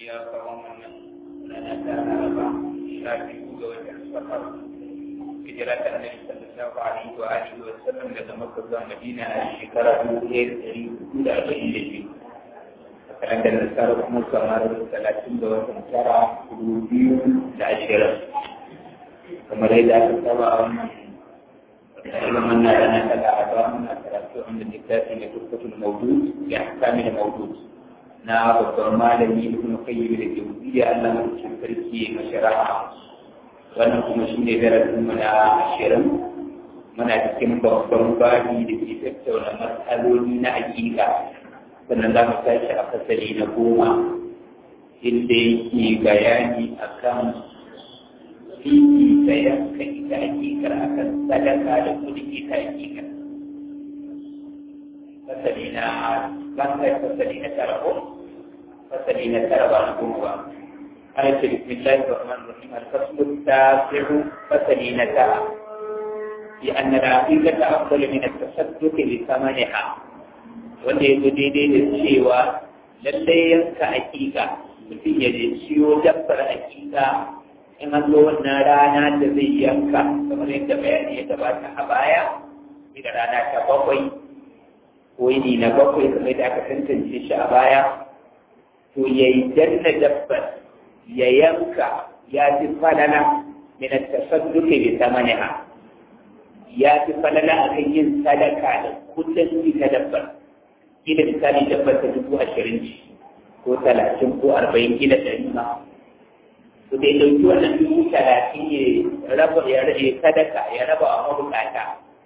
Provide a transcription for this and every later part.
ya kawo wannan rana ta laraba sha biyu ga watan safar hijira ta annabi sallallahu alaihi wa alihi wa sallam daga makka zuwa madina a shekara dubu ɗaya da ɗari hudu da arba'in da biyu a kalandar nasara kuma kamar talatin da watan tara dubu biyu da ashirin kamar yadda aka saba a wannan ilimin na rana ta laraba muna karatu wanda littafi ne turkatul mawdud ya kamil mawdud na babban malami ibn qayyim da jawziyya Allah mutum sarki mashara'a wannan kuma shine darasin mu na ashirin muna cikin babban babi da ke tattauna matsaloli na aƙiƙa sannan za mu tashi a fasali na goma inda yake bayani akan fiki da yanka ita aƙiƙar akan sadaka da kuɗi ita aƙiƙar fasali na bangare fasali na tara ko fasali na tara ba na goma ba آية بسم الله الرحمن الرحيم الفصل التاسع فصل نتاع لأن العقيدة أفضل من التصدق لثمنها wanda ya zo daidai da cewa lallai yanka aƙiƙa mutum ya je siyo dabbar aƙiƙa in an zo wannan rana da zai yanka kamar yadda bayani ya gabata a baya da rana ta bakwai ko yini na bakwai kamar da aka tantance shi a baya to ya yi danna dabbar ya yanka ya fi falala min tasadduqi bi thamaniha ya fi falala akan yin sadaka da kudin ita dabbar kila misali dabbar ta dubu ashirin ce ko talatin ko arba'in kila ɗari ma to dai ɗauki wannan dubu talatin ya raba ya rage sadaka ya raba wa mabukata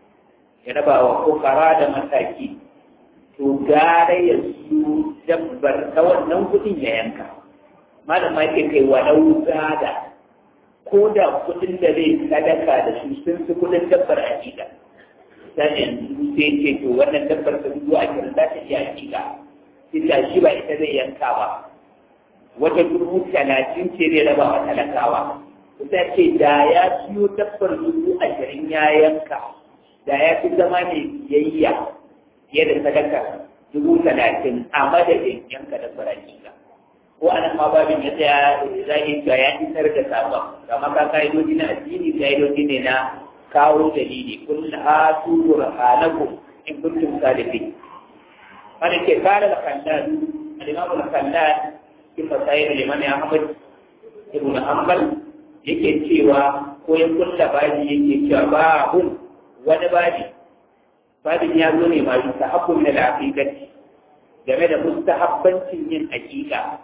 ya raba wa kokara da mataki to gara ya su dabbar ta wannan kuɗin ya yanka malama yake kai walau da ko da kudin da zai sadaka da su sun fi kudin dabbar hakika sai yanzu sai ce to wannan dabbar ta dubu ashirin za ta iya hakika sai shi ba ita zai yanka ba wata dubu talatin ce zai raba wa talakawa ita ce da ya siyo dabbar dubu ashirin ya yanka da ya fi zama ne biyayya fiye da sadaka dubu talatin a madadin yanka dabbar hakika ko anan ma babin ya tsaya zai ga ya isar da sabon kamar ka ka'idoji na addini ka'idoji ne na kawo dalili kun hatu burhanakum in kuntum sadiqin wanda ke kare da kallon al-imam al-kallon in masayin liman ahmad ibn hanbal yake cewa ko ya kulla baji yake cewa babun wani baji babin ya zo ne ma yusahabbu min al-aqiqati game da mustahabbancin yin aqiqa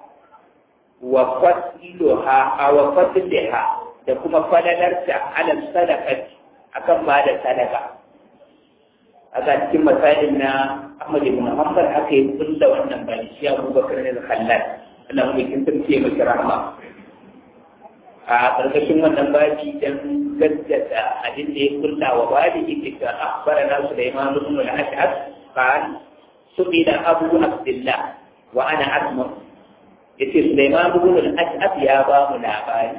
wa fasiluha aw fasliha da kuma falalarta ala sadaqati akan ba da sadaka a cikin misalin na Ahmad ibn Hanbal aka yi kulla wannan bani shi Abu Bakar ne Khallal Allah mu kin tace miki rahma a karkashin wannan babi dan gaggata abin da ya kulla wa babi yake ka akhbarana Sulaiman ibn al-Ash'ab qala subila Abu Abdullah wa ana asma' yace Sulaiman ibn al-Ash'ab ya ba mu labari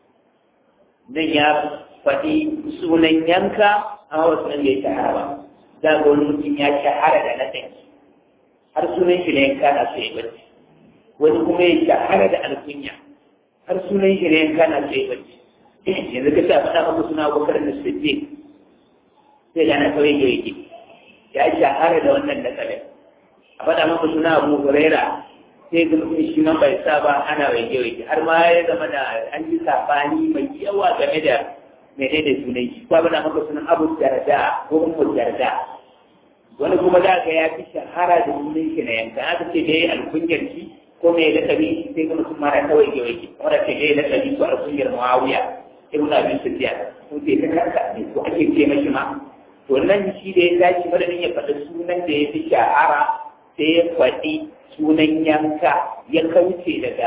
nan ya faɗi sunan yanka amma wasu nan ya shahara ba za ga wani mutum ya shahara da na har sunan shi na yanka na so ya bacci wani kuma ya shahara da alkunya har sunan shi na yanka na so ya bacci yanzu ka sa faɗa maka suna abubakar da siddiq sai gana kawai ya yake ya shahara da wannan nasarar a faɗa maka suna abu huraira sai ga mutum shi man bai sa ba ana waje waje har ma ya zama da an yi sabani mai yawa game da mene da sunan shi ko bana maka sunan abu darda ko ummu darda wani kuma za ka ya fi shahara da sunan shi na yanka aka ce da ya alkunyar shi ko mai lakabi shi sai ga mutum mara ta waje waje wanda ce da ya lakabi ko alkunyar muawiya ibn abi sufyan ko sai ka karka ne ko ake ce mashi ma to nan shi da ya tashi madadin ya faɗi sunan da ya fi shahara sai ya faɗi sunan yanka ya kauce daga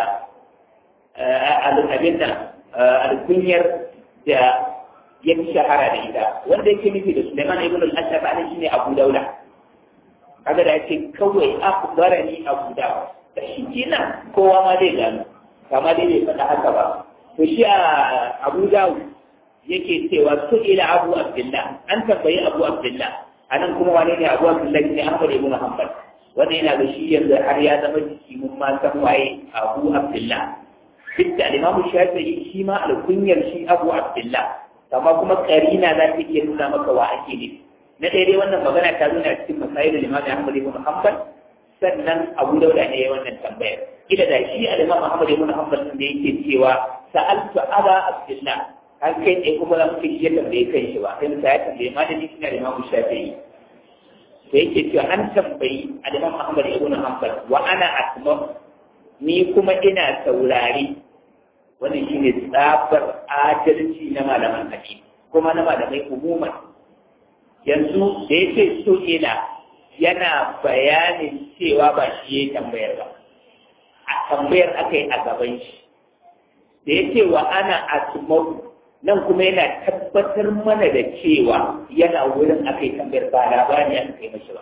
abin nan alkunyar da ya fi shahara da ita wanda yake nufi da Suleiman ibn al-Ashab ne shine Abu Dauda kaga da yake kawai akhbarani Abu Dawud da shi kenan kowa ma zai gano kama dai bai faɗa haka ba to shi a Abu Dawud yake cewa su ila Abu Abdullah an tambayi Abu Abdullah anan kuma wane ne Abu Abdullah ne Ahmad ibn Hanbal wannan yana da shi yanzu har ya zama jiki mun ma san waye abu abdullah duk da alimamu shafi'i shi ma alkunyar shi abu abdullah amma kuma karina za ta iya nuna maka wa ake ne na ɗaya dai wannan magana ta nuna cikin masayi da limamu ahmad ibn hanbal sannan abu dauda ne ya wannan tambayar kila da shi alimamu ahmad ibn hanbal da yake cewa sa'altu aba abdullah har kai tsaye kuma za mu ce ya tambaye kan shi ba sai musa ya tambaye malami shi na limamu shafi'i da yake cewa an tambayi alimam ahmad ibn hanbal wa ana asma ni kuma ina saurari wannan shine tsabar adalci na malaman hadisi kuma na malamai umuman yanzu da yake so ina yana bayanin cewa ba shi ya tambayar ba a tambayar aka yi a gaban shi da yake wa ana asma nan kuma yana tabbatar mana da cewa yana wurin aka yi tambayar ba labari aka kai mashi ba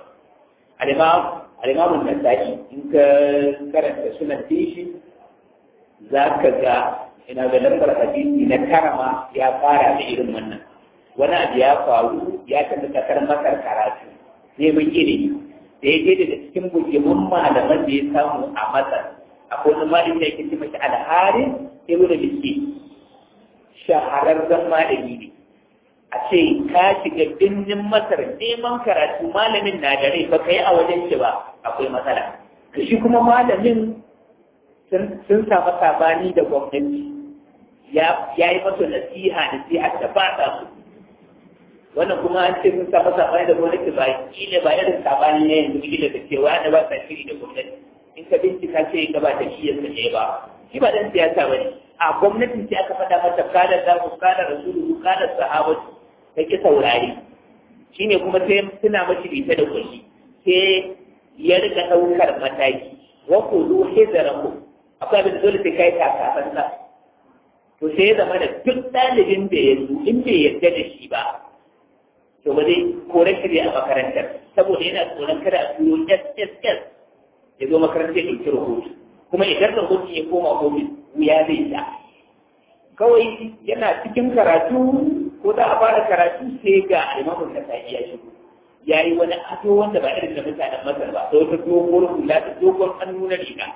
alimamun nasa'i in ka karanta sunan tishi za ka ga ina ga lambar hadisi na karama ya fara da irin wannan wani abu ya faru ya tafi kasar masar karatu neman ilimi da ya je daga cikin bujimin malaman da ya samu a masar akwai wani malami da yake ce mashi alharin ibn biski shahararren malami ne a ce ka shiga birnin masar neman karatu malamin na da rai ba ka yi a wajen shi ba akwai matsala ka shi kuma malamin sun samu sabani da gwamnati ya yi masa nasiha nasiha da ba ta su wannan kuma an ce sun samu sabani da gwamnati ba kila ba irin sabani ne yanzu kila da cewa da ba ta shiri da gwamnati in ka bincika ce ka ba ta shi yasa ne ba shi ba dan siyasa ba ne a gwamnatin ce aka faɗa mata kada da ku kada rasulu kada sahabatu ta ki saurari shine kuma sai suna mashi bita da kulli sai ya rika ɗaukar mataki wa ku zu hizaraku akwai abin dole sai kai kakafan sa to sai ya zama da duk ɗalibin da ya zo in bai yarda da shi ba to ba zai kore shi a makarantar saboda yana tsoron kada a turo SSS ya zo makarantar ya ɗauki rahoto kuma idan rahoto ya koma ofis wuya zai sha kawai yana cikin karatu ko za a fara karatu sai ga alimamun da ta iya shigo ya yi wani ado wanda ba irin da mutanen masar ba da wata dogon hula da dogon hannu na riga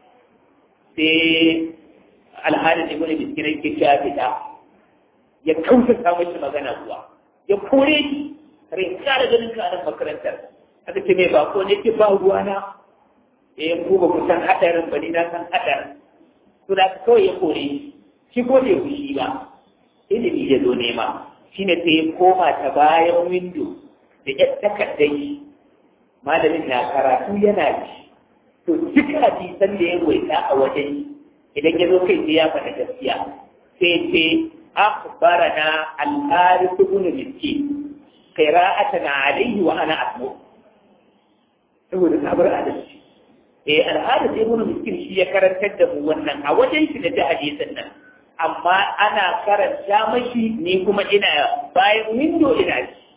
sai alhalin da wani biskirai ke sha fita ya kausa samun shi magana kuwa ya kore shi kare kara ganin ka nan makarantar aka ce mai bako ne ke ba ruwa na eh ku ba ku san hadarin ba ni na san hadarin to da kawai ya kore shi shi ko bai fushi ba ilimi ya zo nema shine sai ya koma ta bayan windo da ya takardar shi malamin na karatu yana ci to duk hadisan da ya waita a wajen idan ya zo kai sai ya faɗa gaskiya sai ce akhbarana al-harith ibn miskin qira'atan alayhi wa ana asmu saboda sabar adalci eh al-harith ibn miskin shi ya karantar da mu wannan a wajen shi da ta hadisan nan amma ana karanta mashi ni kuma ina bayan windo ina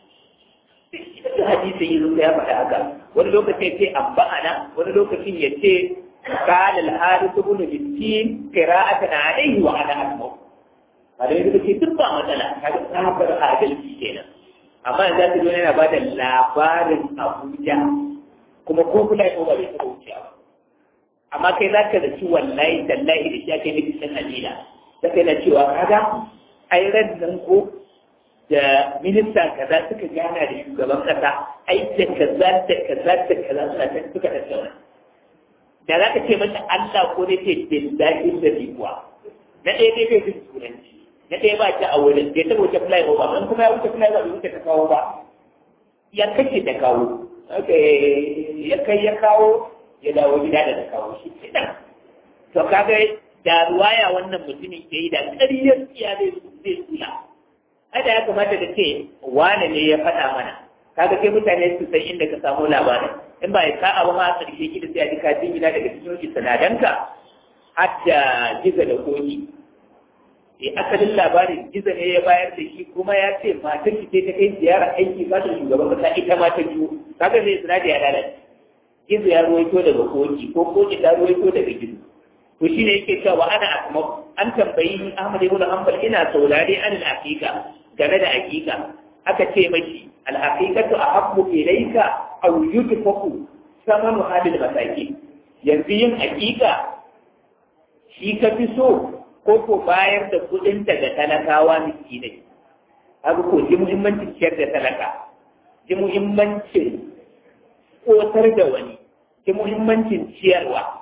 ci da hadisin yi zuwa ya faɗa haka wani lokacin ce abba'ana wani lokacin ya ce قال الحارث بن مسكين قراءة عليه وأنا أسمع هذا يقول لك تبقى مثلا هذا صابر adalci kenan amma za ta zo yana ba da labarin Abuja kuma ko kula ko ba bai taɓa wucewa ba amma kai za ka zaci wallahi tallahi da shi ake nufi san Najila da kai na cewa kaga ai ran nan ko da minista kaza suka gana da shugaban kasa ai da kaza da kaza da kaza suna ta suka tattauna da za ka ce mata Allah ko ne ce billahi da kuwa na ɗaya dai kai jin turanci na ɗaya ba ta a wurin da ta wuce fly over ban kuma ya wuce fly over wuce ta kawo ba ya kace ta kawo ya kai ya kawo ya dawo gida da ta kawo shi ke nan to kaga da ruwaya wannan mutumin ke yi da ƙaryar tsiya zai zai tsula ada ya kamata da ce wane ne ya faɗa mana kaga kai mutane su san inda ka samu labarin in ba ya ka abu ma a ƙarshe ki da sai a ji kajin gida daga cikin sanadanka hatta giza da koki sai asalin labarin giza ne ya bayar da shi kuma ya ce matar ki ce ta kai ziyara aiki ba ta shugaban kasa ita ma ta biyu kaga zai sinadi ya lalace gizo ya ruwaito daga koki ko koki ta ruwaito daga gizo to shine yake cewa ana asma an tambayi Ahmad ibn Hanbal ina saurare an al-haqiqa game da haqiqa aka ce mashi al-haqiqatu ahabbu ilayka aw yudfaku samanu hadil masaki yanzu yin haqiqa shi ka fi so ko ko bayar da kuɗin daga talakawa miskinai haka ko ji muhimmancin ciyar da talaka ji muhimmancin kotar da wani ji muhimmancin ciyarwa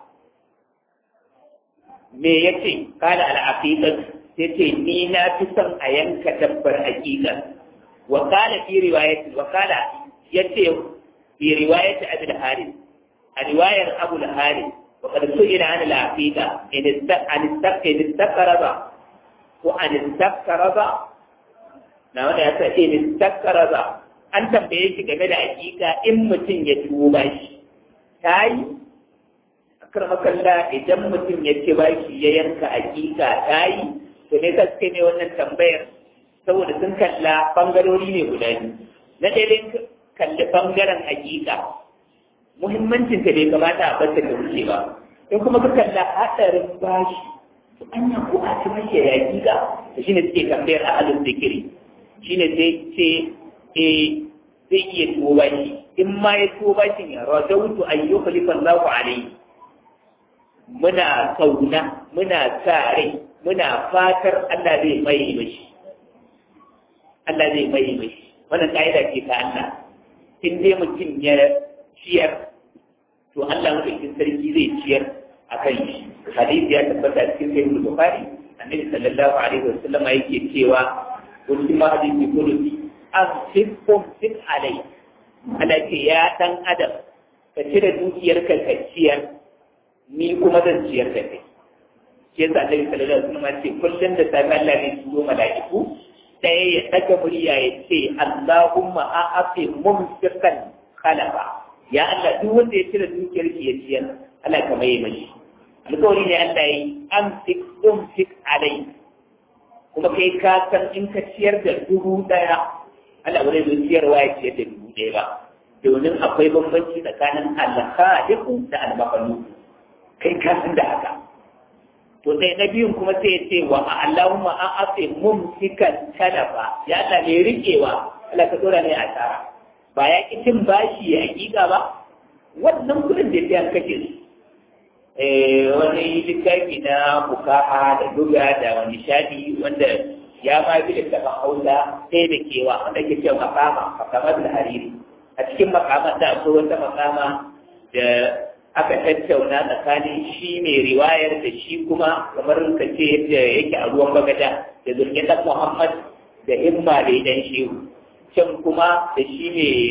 me ya ce kala al'aqiqat sai ce ni na fi son a yanka dabbar aqiqa wa kala fi riwayati wa kala yace fi riwayati abul harith a riwayar abul harith wa qad su'ila an al-aqiqa in an istaqid istaqraba wa an istaqraba na wanda ya ce in istaqraba an tambaye shi game da aqiqa in mutum ya tuba shi tayi makalla idan mutum ya ce ba shi ya yanka hakika ta yi to ne ta suke ne wannan tambayar saboda sun kalla bangarori ne guda biyu na ɗaya kalli bangaren hakika muhimmancin ta bai kamata a bata da wuce ba in kuma ka kalla haɗarin bashi to an yi ko a ci mashi ya hakika da shine suke tambayar a halin zikiri shine sai ce eh zai iya tuwo bashi in ma ya tuwo bashin ya rajautu ayyukhlifa Allahu alayhi muna kauna muna sa rai muna fatar Allah zai mai mashi Allah zai mai mashi wannan ka'ida ce ta Allah in dai mutum ya ciyar to Allah madaukakin sarki zai ciyar a kan shi hadisi ya tabbata cikin sahih bukhari annabi sallallahu alaihi wasallam yake cewa wani ma hadisi kudusi an sifkum sin alai Allah ce ya dan adam ka cire dukiyarka ka ciyar ni kuma zan ciyar da kai shi yasa Annabi sallallahu alaihi wasallam ce kullun da safi Allah ne turo mala'iku sai ya daga murya ya ce Allahumma a'afi mumsikan khalafa ya Allah duk wanda ya cire dukiyar ki ya ciyar Allah ka mai mashi alƙawari ne Allah yi amsik umsik alai kuma kai ka san in ka ciyar da dubu daya Allah wani zai ciyarwa ya ciyar da dubu daya ba domin akwai bambanci tsakanin al-khaliqu da al-makhluq kai ka san da haka to sai na biyun kuma sai ya ce wa Allahumma an afi mumsikan talafa ya Allah ne rikewa Allah ka dora ne a tsara ba ya ki cin bashi ya hakika ba wannan kudin da ya kake su eh wani littafi na bukaha da duga da wani shadi wanda ya ma bi da tafan hausa sai da kewa wanda ke cewa makama makama da hariri a cikin makama da akwai wata makama da aka tattauna tsakanin shi mai riwayar da shi kuma kamar ka ce yadda yake a ruwan bagada da zurgin Muhammad da himma da idan shehu can kuma da shi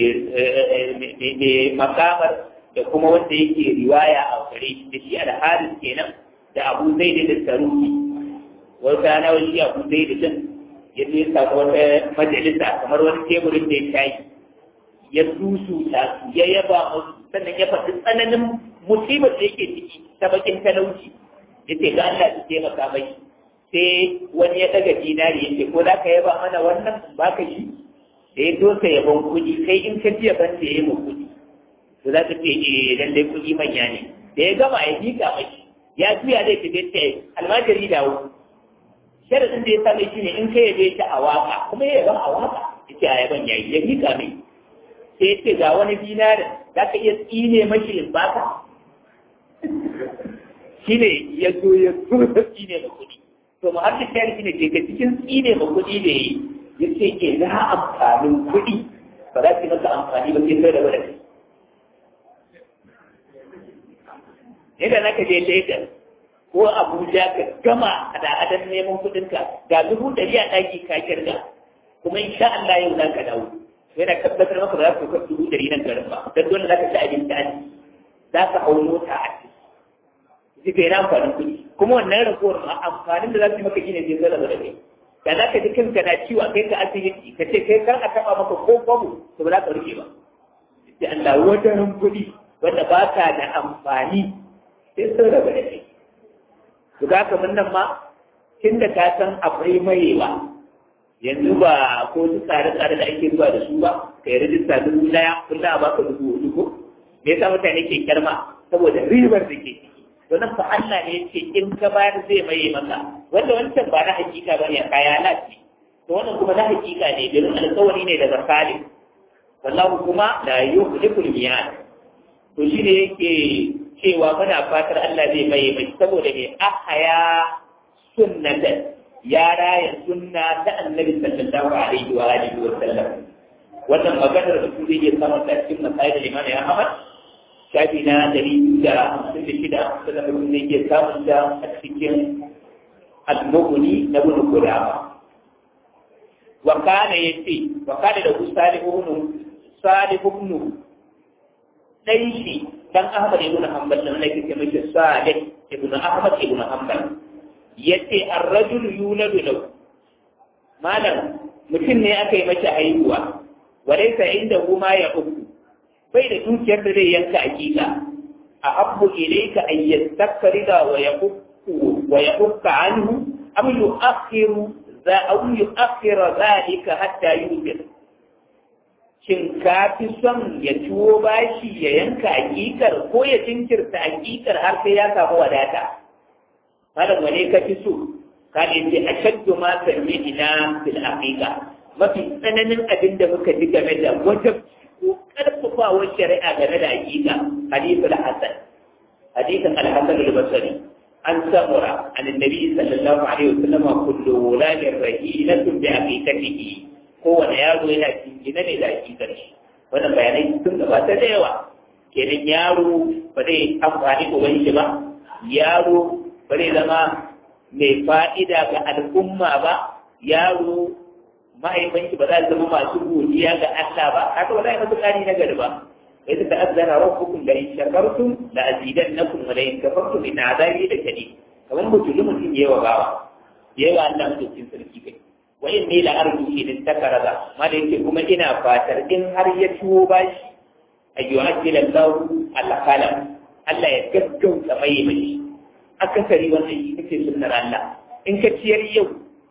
mai makamar da kuma wanda yake riwaya a gare shi da shi alharis kenan da abu zai da saruki wata rana wani abu zai da din ya je samu wata majalisa kamar wani teburin da ya shayi ya susuta su ya yaba musu sannan ya faɗi tsananin musibar da yake ciki ta bakin talauci ya ce ga Allah su taimaka mai sai wani ya daga dinari ya ce ko za ka yaba mana wannan ba ka shi da ya dosa yaban kuɗi kai in ka ji yaban da ya yi ma kuɗi to za ka ce eh lallai kuɗi manya ne da ya gama ya miƙa mai ya juya zai tafi ta almajiri dawo sharadin da ya same shi ne in ka yabe shi a waka kuma ya yaban a waka ya ce a yaban ya yi ya miƙa mai sai ya ce ga wani dinarin za ka iya tsine mashi in baka shi ne ya zo ya zo da tsine ma kuɗi to mu har da shi ne ke cikin tsine ma kuɗi da yi ya ce ke na amfanin kuɗi ba za ki masa amfani ba sai kai da wadda kai yadda na ka je Lagos ko Abuja ka gama da adan neman kuɗinka ga dubu ɗari a ɗaki ka kirga kuma insha Allah yau za ka dawo yana tabbatar maka ba za ka kai dubu ɗari nan garin ba don dole za ka ci abinci a za ka hau mota a ciki zai kai na amfanin kuɗi kuma wannan ragowar ma amfanin da za su yi maka gine zai zala da kai da za ka ji kanka na ciwo a kai ka asibiti ka ce kai kar a taɓa maka ko kwabo to ba za ka rike ba sai Allah wajen kuɗi wanda ba ka da amfani sai sun raba da kai to ga ka nan ma tun da ka san akwai mayewa yanzu ba ko su tsare-tsare da ake zuwa da su ba ka yi rijista dubu daya kullum a baka dubu hudu ko me yasa mutane ke kyarma saboda ribar da ke ciki to nan fa Allah ne ce in ka bayar zai maye maka wanda wancan ba na hakika bane kaya lati to wannan kuma na hakika ne domin alƙawari ne daga Salim wallahu kuma la yukhliqul miyad to shine yake cewa muna fatar Allah zai mai mai saboda mai ahaya sunnatan ya raya sunna ta annabi sallallahu alaihi wa alihi wa sallam wannan maganar da su zai samu ta cikin masayar da limani Ahmad shafi na dari da hamsin da shida sannan mutum ne ke samun ta a cikin al-mughni na ibn qudama wa kana yace wa kana da salih ibn salih ibn dai shi dan Ahmad ibn Hanbal dan ne ke mai salih ibn Ahmad ibn Hanbal yace ar-rajul yuladu lahu malam mutum ne aka yi mace haihuwa walaysa indahu ma ya uku bai da dukiyar da zai yanka hakika a habbu ilayka an yastakrida wa yaqulu wa yaqqa anhu am yu'akhiru za aw yu'akhira dhalika hatta yusir shin ka fi son ya ciwo bashi ya yanka hakikar ko ya jinkirta hakikar har sai ya samu wadata malam wane ka fi so ka ne ce ashaddu ma sami'ina fil haqiqa mafi tsananin abin da muka ji game da wata ko karfafawar shari'a game da hakika hadithul hasan hadithan al-hasan al-basri an samura an annabi sallallahu alaihi wasallam kullu wuladin rahilatun bi haqiqatihi kowane yaro yana cikin ne da hakikar shi wannan bayanai sun gabata da yawa kenan yaro ba zai amfani uban shi ba yaro ba zai zama mai fa'ida ga al'umma ba yaro mahaifanki ba za su zama masu godiya ga Allah ba haka ba za a yi masu ƙari na gari ba sai ta ta'azzara rabbukum la in shakartum la azidannakum wa la in kafartum in azabi da kadi kamar mutum mutum yayi wa bawa yayi wa Allah mutum sarki kai wa in ne la arju idan takaraza ma da yake kuma ina fatar in har ya ciwo bashi ayyuhajjil Allah al-qalam Allah ya gaggauta mai mai akasari wannan shi kake sunnar Allah in ka ciyar yau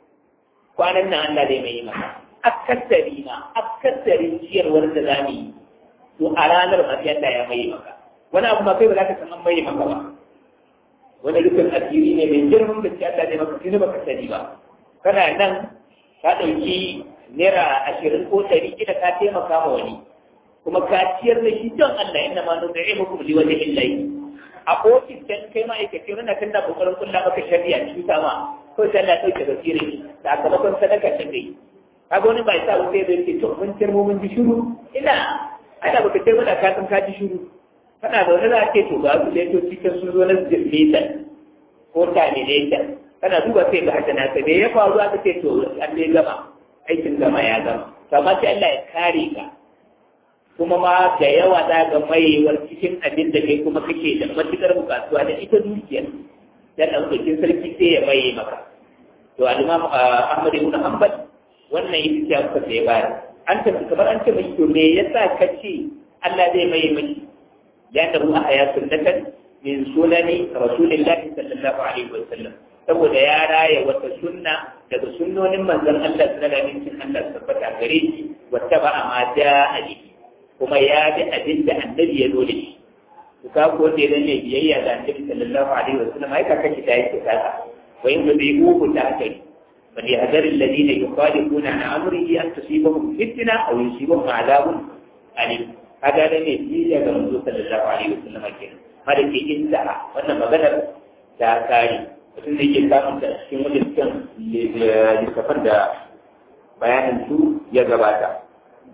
kwanan nan Allah zai mai maka akasari ma akasarin ciyarwar da za mu yi to a ranar ma sai Allah ya mai maka wani abu ma kai ba za ka san an mai maka ba wani dukkan asiri ne mai girman da ce Allah zai maka tuni baka sani ba kana nan ka ɗauki naira ashirin ko ɗari kida ka taimaka ma wani kuma ka ciyar da shi don Allah inna ma nuna ya muku li wajhi Allah a ofis dan kai ma'aikaci wanda kan da kokarin kulla maka shari'a cuta ma ko sai Allah dauke da sirri sakamakon sadaka ta kai kaga wani bai sa wuce da yake to mun kirmo mun ji shiru ina ana baka ce mana ka san ka ji shiru kana da wani za ce to ga su da to cikin sun zo na zirmita ko terminator kana duba sai ga hajjana ta da ya faru aka ce to an dai gama aikin gama ya gama to amma sai Allah ya kare ka kuma ma da yawa za ga maiwar cikin abin da kai kuma kake da matukar bukatuwa da ita dukiyar dan ɗaukakin sarki sai ya maye maka to al-imam Ahmad ibn Hanbal wannan ita ce aka sai bayar an ta kamar an ce mai to me yasa ka ce Allah zai maye miki ya da ruwa a sunnatan min sunani rasulillahi sallallahu alaihi wa sallam saboda ya raya wata sunna daga sunnonin manzon Allah sallallahu alaihi wa sallam Allah tabbata gare shi wata ba ma ja'a bihi kuma ya bi abin da annabi ya zo da shi to ka ko da ne ne biyayya da annabi sallallahu alaihi wasallam ai ka kace ta yake kaza wa in da bai uku ta kai bal yahdar alladhina yukhalifuna an amrihi an tusibahum fitna aw yusibahum adabun alim kaga da ne biyayya ga manzo sallallahu alaihi wasallam kenan hada ke inda wannan maganar ta kare mutum da yake samun da cikin wajen littafan da bayanin su ya gabata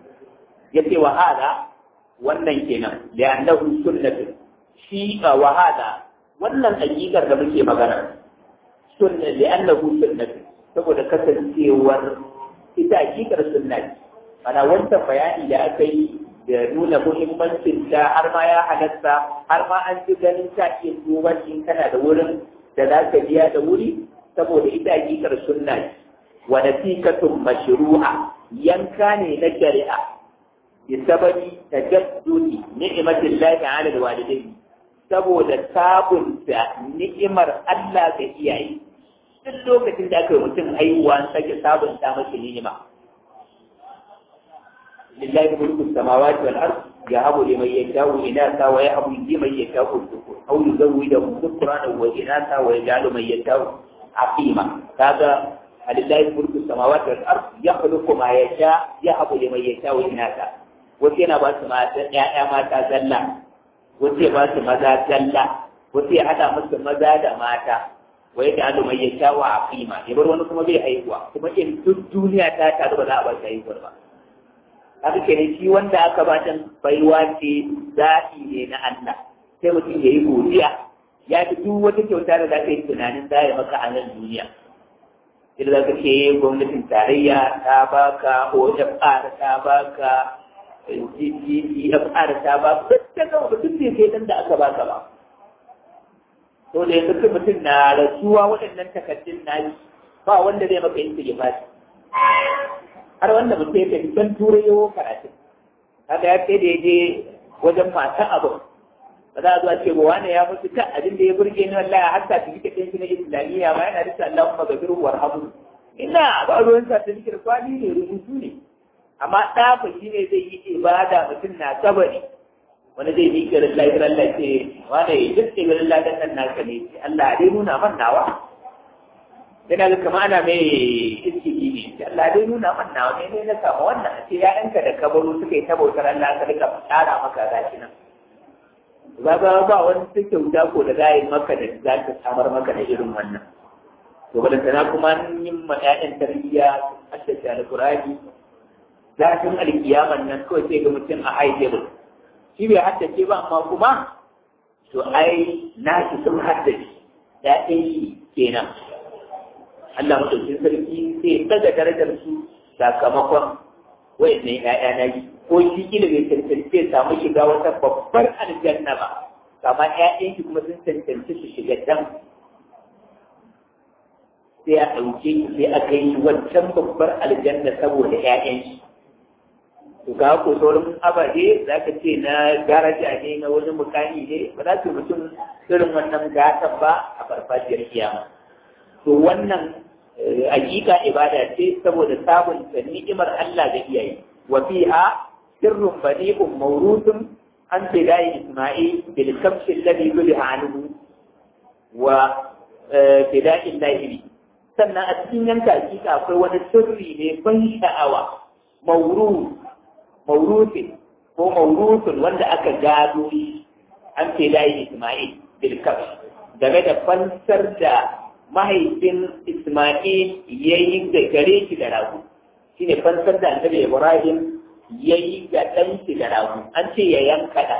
yace wa hada wannan kenan da annahu sunnatu shi wa hada wannan hakikar da muke magana sunna da annahu sunnatu saboda kasancewar ita hakikar sunna ana wancan bayani da aka yi da nuna muhimmancin ta har ma ya halatta har ma an ji ganin ta ke duban in kana da wurin da za ka biya da wuri saboda ita hakikar sunna wa nasikatun mashru'a yanka ne na shari'a بسبب تجدد نعمة الله على الوالدين saboda sabunta ni'imar Allah ga iyaye duk lokacin da aka yi mutum haihuwa sake sabunta masa ni'ima lillahi mulku samawati wal ard yahabu liman yasha'u inatha wa yahabu liman yasha'u dhukur aw yuzawwijuhum dhukranan wa inatha wa yaj'alu man yasha'u aqima kaga lillahi mulku samawati wal ard yakhluqu ma yasha yahabu liman yasha'u inatha wasu yana ba su mata ‘ya'ya mata zalla wasu ya ba su maza zalla wasu ya haɗa musu maza da mata wai da alu mai ya sha wa aqima ya bar wani kuma bai haihuwa kuma in duk duniya ta taru ba za a ba shi haihuwar ba haka kenan shi wanda aka ba ta baiwa ce zaɓi ne na Allah sai mutum ya yi godiya ya fi duk wata kyauta da za ka yi tunanin za ya maka a nan duniya idan za ka ce gwamnatin tarayya ta baka OFR ta baka GGFR ta baka duk ta gama mutum bai kai dan da aka baka ba to da yanzu mutum na rasuwa waɗannan takardun na ba wanda zai maka yin sigifati har wanda mutum ya tafi can turai yawo karatu haka ya kai da ya je wajen mata abu ba za a zuwa ce wani ya mutu kan abin da ya burge ni wallahi har ta tafi kaɗin shi na islamiyya ma yana rika Allahumma gafiru warhamu ina ba ruwan sa ta zikir kwali ne rubutu ne amma ɗafa shi ne zai yi ibada mutum na kabari wani zai yi kiran lafiyar Allah ce wani duk tsibirin ladan nan naka ne Allah dai nuna man nawa yana ga kama ana mai iskiki ne Allah dai nuna man nawa ne ne na samu wannan a ce ya'yanka da kabaru suka yi ta bautar Allah ka rika tsara maka gashi nan ba ba ba wani ta kyauta ko da za yi maka da za ta samar maka da irin wannan to ba da sana kuma yin ma ƴaƴan tarbiyya haddace alqur'ani zafin alkiyaman nan kawai sai ga mutum a high table shi bai haddace ba amma kuma to ai na shi sun haddace ƴaƴan shi kenan Allah madaukin sarki sai ya daga darajar su sakamakon wayannan ƴaƴa na yi ko shi kila bai cancanci ya samu shiga wata babbar aljanna ba kama ƴaƴan shi kuma sun cancanci su shiga can sai a ɗauke shi sai a kai shi wancan babbar aljanna saboda ƴaƴan shi to ga ko sauran ababe za ka ce na daraja ne na wani mukami ne ba za su mutum irin wannan gatan ba a farfajiyar kiyama to wannan hakika ibada ce saboda sabunta ni'imar Allah da iyaye wa fiha sirrun badi'un mawruthun an bidai isma'il bil kamshi alladhi yuliha anhu wa bidai lahiri sannan a cikin yanka hakika akwai wani sirri ne ban sha'awa mawruth mawruthin ko mawruthun wanda aka gado shi an bidai isma'il bil kamshi game da fansar da mahaifin Ismail ya yi da gare shi da ragu shi ne fansar da annabi Ibrahim ya yi ga ɗan shi da ragu an ce ya yanka ɗan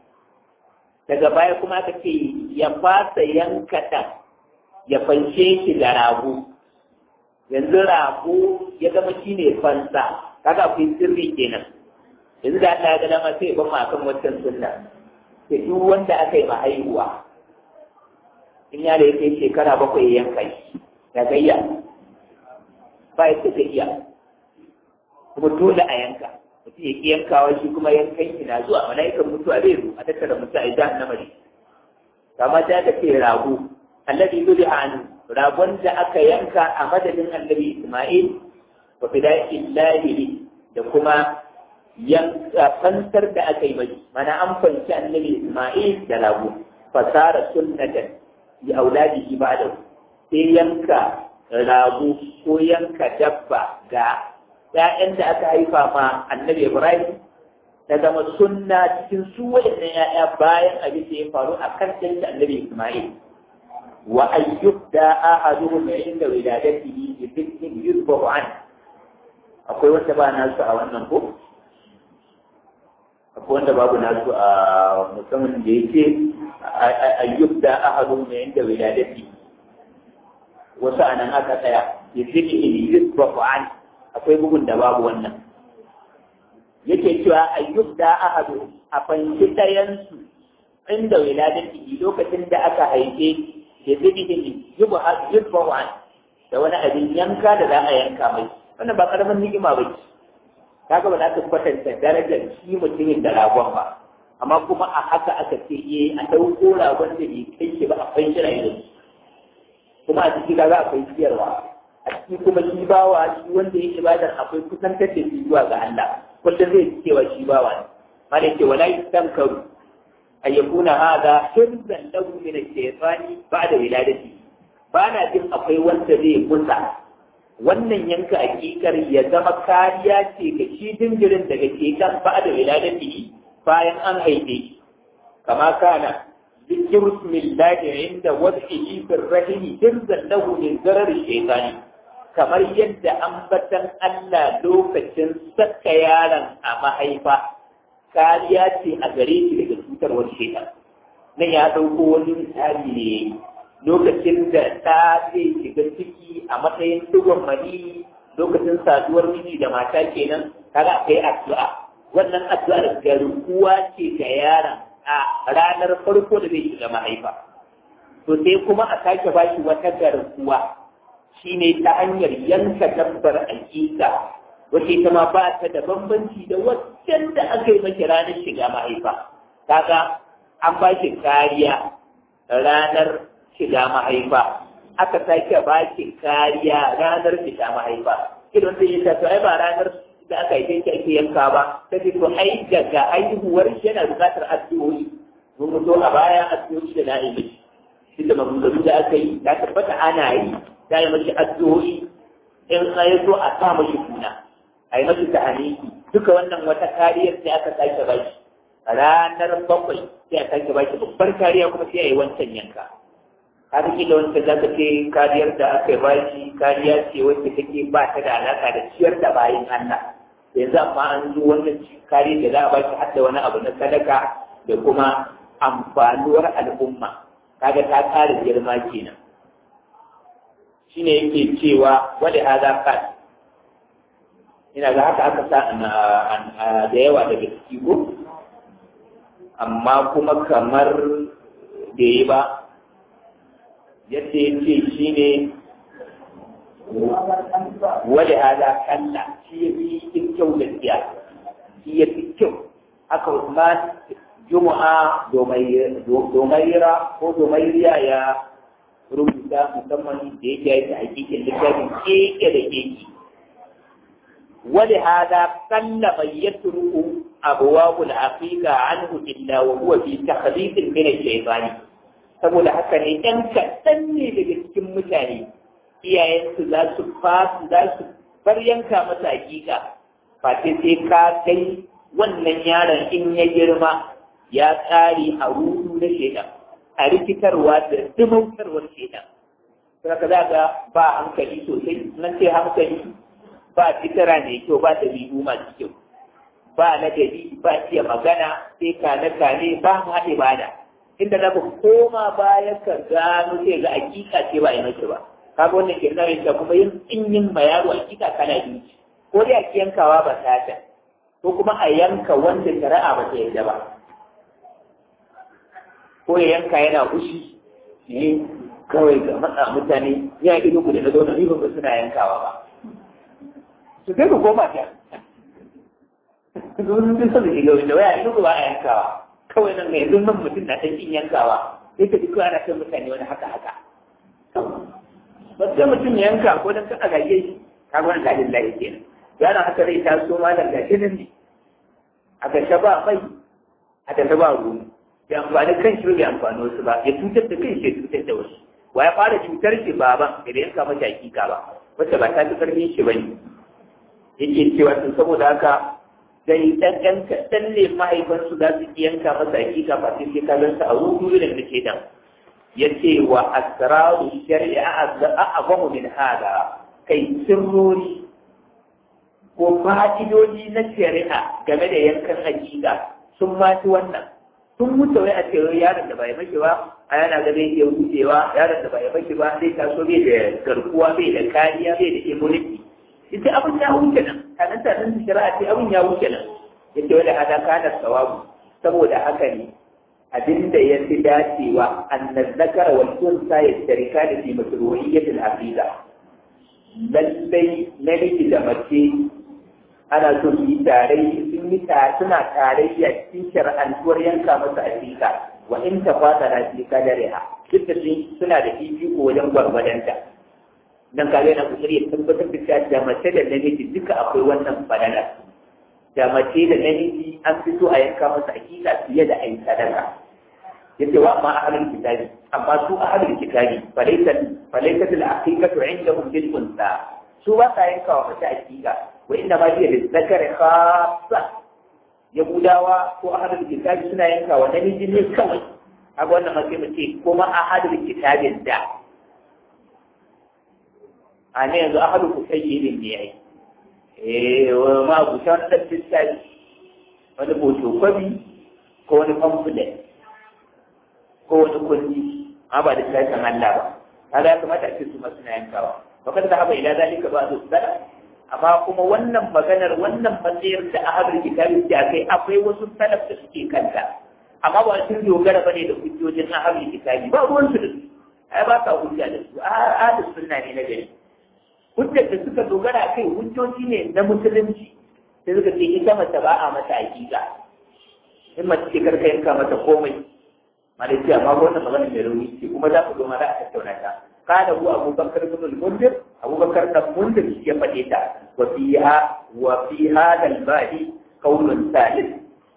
daga baya kuma aka ce ya fasa yanka ɗan ya fanshe shi da ragu yanzu ragu ya zama shi ne fansa kaga akwai sirri kenan yanzu da Allah ya ga dama sai ya ban akan wancan sunna sai duk wanda aka yi mahaihuwa in yaro ya kai shekara bakwai ya yanka shi ya gayya ba ya ta iya kuma dole a yanka mutum ya ƙi yankawa shi kuma yankan shi na zuwa mala'ikan mutuwa zai zo a tattara mutu a idan na mari kama ta ta ce rago annabi zuri an ragon da aka yanka a madadin annabi isma'il wa fidakin lahiri da kuma yanka fansar da aka yi mai mana an fanci annabi isma'il da rago fasara sunnatan ya auladihi ba'da sai yanka rago ko yanka dabba ga ‘ya'yan da aka haifa ma annabi Ibrahim ta zama sunna cikin su waɗannan ‘ya'ya bayan abin da ya faru a kan ɗan annabi Ismail. Wa ayyub da ahadu mai inda wiladatihi bi fitin yusbahu an akwai wanda ba nasu a wannan ko akwai wanda babu nasu a musamman da yake ayyub da ahadu mai inda wiladatihi wasu anan aka tsaya bi fitin yusbahu an akwai bugun da babu wannan yake cewa ayyub da ahadu a fanci ɗayansu inda wiladin ciki lokacin da aka haife da zibihin yubu yubbawan da wani abin yanka da za a yanka mai wannan ba karamin ni'ima ba ce kaga ba za ka kwatanta darajar shi mutumin da ragon ba amma kuma a haka aka ce eh a ɗauko ragon da bai kai shi ba a fanci rayuwar kuma a ciki kaga akwai ciyarwa a ciki kuma shi bawa shi wanda ya ibadar akwai kusantar da shi zuwa ga Allah kullum zai ci cewa shi bawa ne mana yake wala yustankaru ay yakuna hada hirzan lahu min ash-shaytani ba'da wiladati ba na jin akwai wanda zai kusa wannan yanka hakikar ya zama kariya ce ga shi dingirin daga shekan ba'da wiladati bayan an haife shi kama kana ذكر اسم الله عند وضعه في الرحم حرزا له من ضرر الشيطان kamar yadda ambatan Allah lokacin saka yaron a mahaifa kariya ce a gare shi daga cutarwar shaitan nan ya ɗauko wani misali ne lokacin da ta zai shiga ciki a matsayin dugon mani lokacin saduwar miji da mata kenan kaga akwai addu'a wannan addu'ar garkuwa ce ga yaron a ranar farko da zai shiga mahaifa to sai kuma a sake ba shi wata garkuwa shine ta hanyar yanka dabbar aƙiƙa wacce ita ma ba ta da bambanci da waccan da aka yi maki ranar shiga mahaifa kaga an ba shi kariya ranar shiga mahaifa aka sake ba shi kariya ranar shiga mahaifa idan zai yi ta to ai ba ranar da aka yi shi ake yanka ba ta ce to ai daga haihuwar shi yana buƙatar addu'o'i mun mutu a baya addu'o'i da na'i mishi shi da maganganu da aka yi ta tabbata ana yi ta yi mashi addu'o'i in an yi so a sa mashi kuna a yi mashi ta'aniki duka wannan wata kariyar sai aka sake ba shi ranar bakwai sai a sake ba shi babbar kariya kuma sai a yi wancan yanka har kila wancan za ka ce kariyar da aka ba shi kariya ce wacce take ba ta da alaka da ciyar da bayan Allah yanzu amma an zo wannan kariyar da za a ba shi har da wani abu na sadaka da kuma amfanuwar al'umma kaga ta kare girma kenan shine yake cewa wani hada kan ina ga haka aka sa da yawa daga ciki ko amma kuma kamar da yi ba yadda ya ce shi ne wani hada kalla shi ya fi kyau da tsiya shi ya fi kyau haka Usman Juma'a domaira ko domairiya ya rubuta musamman da yake yi ta hakikin littafin keke da keke wani hada kalla mai ya turku abuwabul aqiqa anhu illa wa huwa fi takhlifin min ash-shaytani saboda haka ne ɗan kaɗan ne daga cikin mutane iyayensu za su fasu za su bar yanka masa hakika fate sai ka kai wannan yaron in ya girma ya tsari a rudu na shaidan a rikitarwa da dumautarwar shaidan saka za ga ba hankali sosai nan sai hankali ba fitara mai kyau ba ɗabi'u masu kyau ba ladabi ba iya magana sai kane kane ba ma ibada inda za ku koma baya ka gano sai ga hakika ce ba a yi mace ba kaga wannan ke nuna da kuma yin in yin ma yaro hakika kana biyu ko dai a yankawa ba ta ko kuma a yanka wanda shari'a ba ta yarda ba ko ya yanka yana fushi ne kawai ga matsa mutane ya ido ku da na zauna ni ba suna yankawa ba su kai ku koma ta sun fi son shiga wanda waya ido ba a yankawa kawai nan mai nan mutum na ɗan yankawa sai ka ji kawai ana kan mutane wani haka haka ba sai mutum ya yanka ko dan ka gage shi ka ga wannan dalilin lahi kenan yana haka zai taso malam gashi nan ne a gashe ba mai a tafi ba ruwa ya amfani kan shi bai amfani wasu ba ya cutar da kai ya cutar da wasu wa ya fara cutar shi baban da yanka mata hakika ba wacce ba ta fi karfin shi ba ne yake cewa tun saboda haka dai dan ɗan kaɗan ne mahaifansu za su yanka masa hakika ba sai sai ka gansa a rudu irin da ke dan ya ce wa asraru shari'a a'azamu min hada kai sirrori ko fa'idodi na shari'a game da yankan hakika sun mati wannan sun wuce wai a cewa yaron da bai mashi ba a yana ga zai iya wucewa yaron da bai mashi ba zai taso bai da garkuwa bai da kariya bai da immunity ita abin ya wuce nan kanan tanan shari'a ce abin ya wuce nan yace wanda hada kana sawabu saboda haka ne abinda ya fi dacewa annan zakar wal unsa yashtarika da fi masruhiyyatil aqida lallai namiji da mace ana so su yi tarayya sun yi suna tarayya cikin shar'antuwar yanka masa aƙiƙa wa in ta fata na fi kadariha duk da suna da fifiko wajen gwargwadonta dan ka na kusuri ya tabbatar da cewa da mace da namiji duka akwai wannan fadala da mace da namiji an fi so a yanka masa aƙiƙa fiye da ayi sadaka yace wa amma ahlul kitabi amma su ahlul kitabi falaysa falaysa al aqiqatu indahum bil unsa su ba sa yanka wa mace aƙiƙa wa inna ma hiya lil zakari khassa yahudawa ko ahadul kitabi suna yanka wa namiji ne kawai a wannan matsayi mu ce kuma ahadul kitabin da a ne yanzu ahadul kusayyidin ne yayi eh ma ku san da tsari wani boto kwabi ko wani pamphlet ko wani kundi amma ba da tsarin Allah ba kaga ya kamata a ce su ma suna yankawa ba kada da haba ila zalika ba su tsara amma kuma wannan maganar wannan matsayar da ahlul kitabi da kai akwai wasu salaf da suke kanta amma ba sun dogara bane da hujjojin ahlul kitabi ba ruwan su da su ai ba ka hujja da su ahlus sunna ne na gari hujjar da suka dogara kai hujjoji ne na musulunci sai suka ce ita mace ba a mata hakika in mace ce karka yanka mata komai malaki amma ko wannan magana mai rauni ce kuma za ku zo ma za a tattauna ta kada hu abubakar bin al-mundir abubakar da mundir ya faɗe ta wa fiha wa fi hada al-badi qawlun salis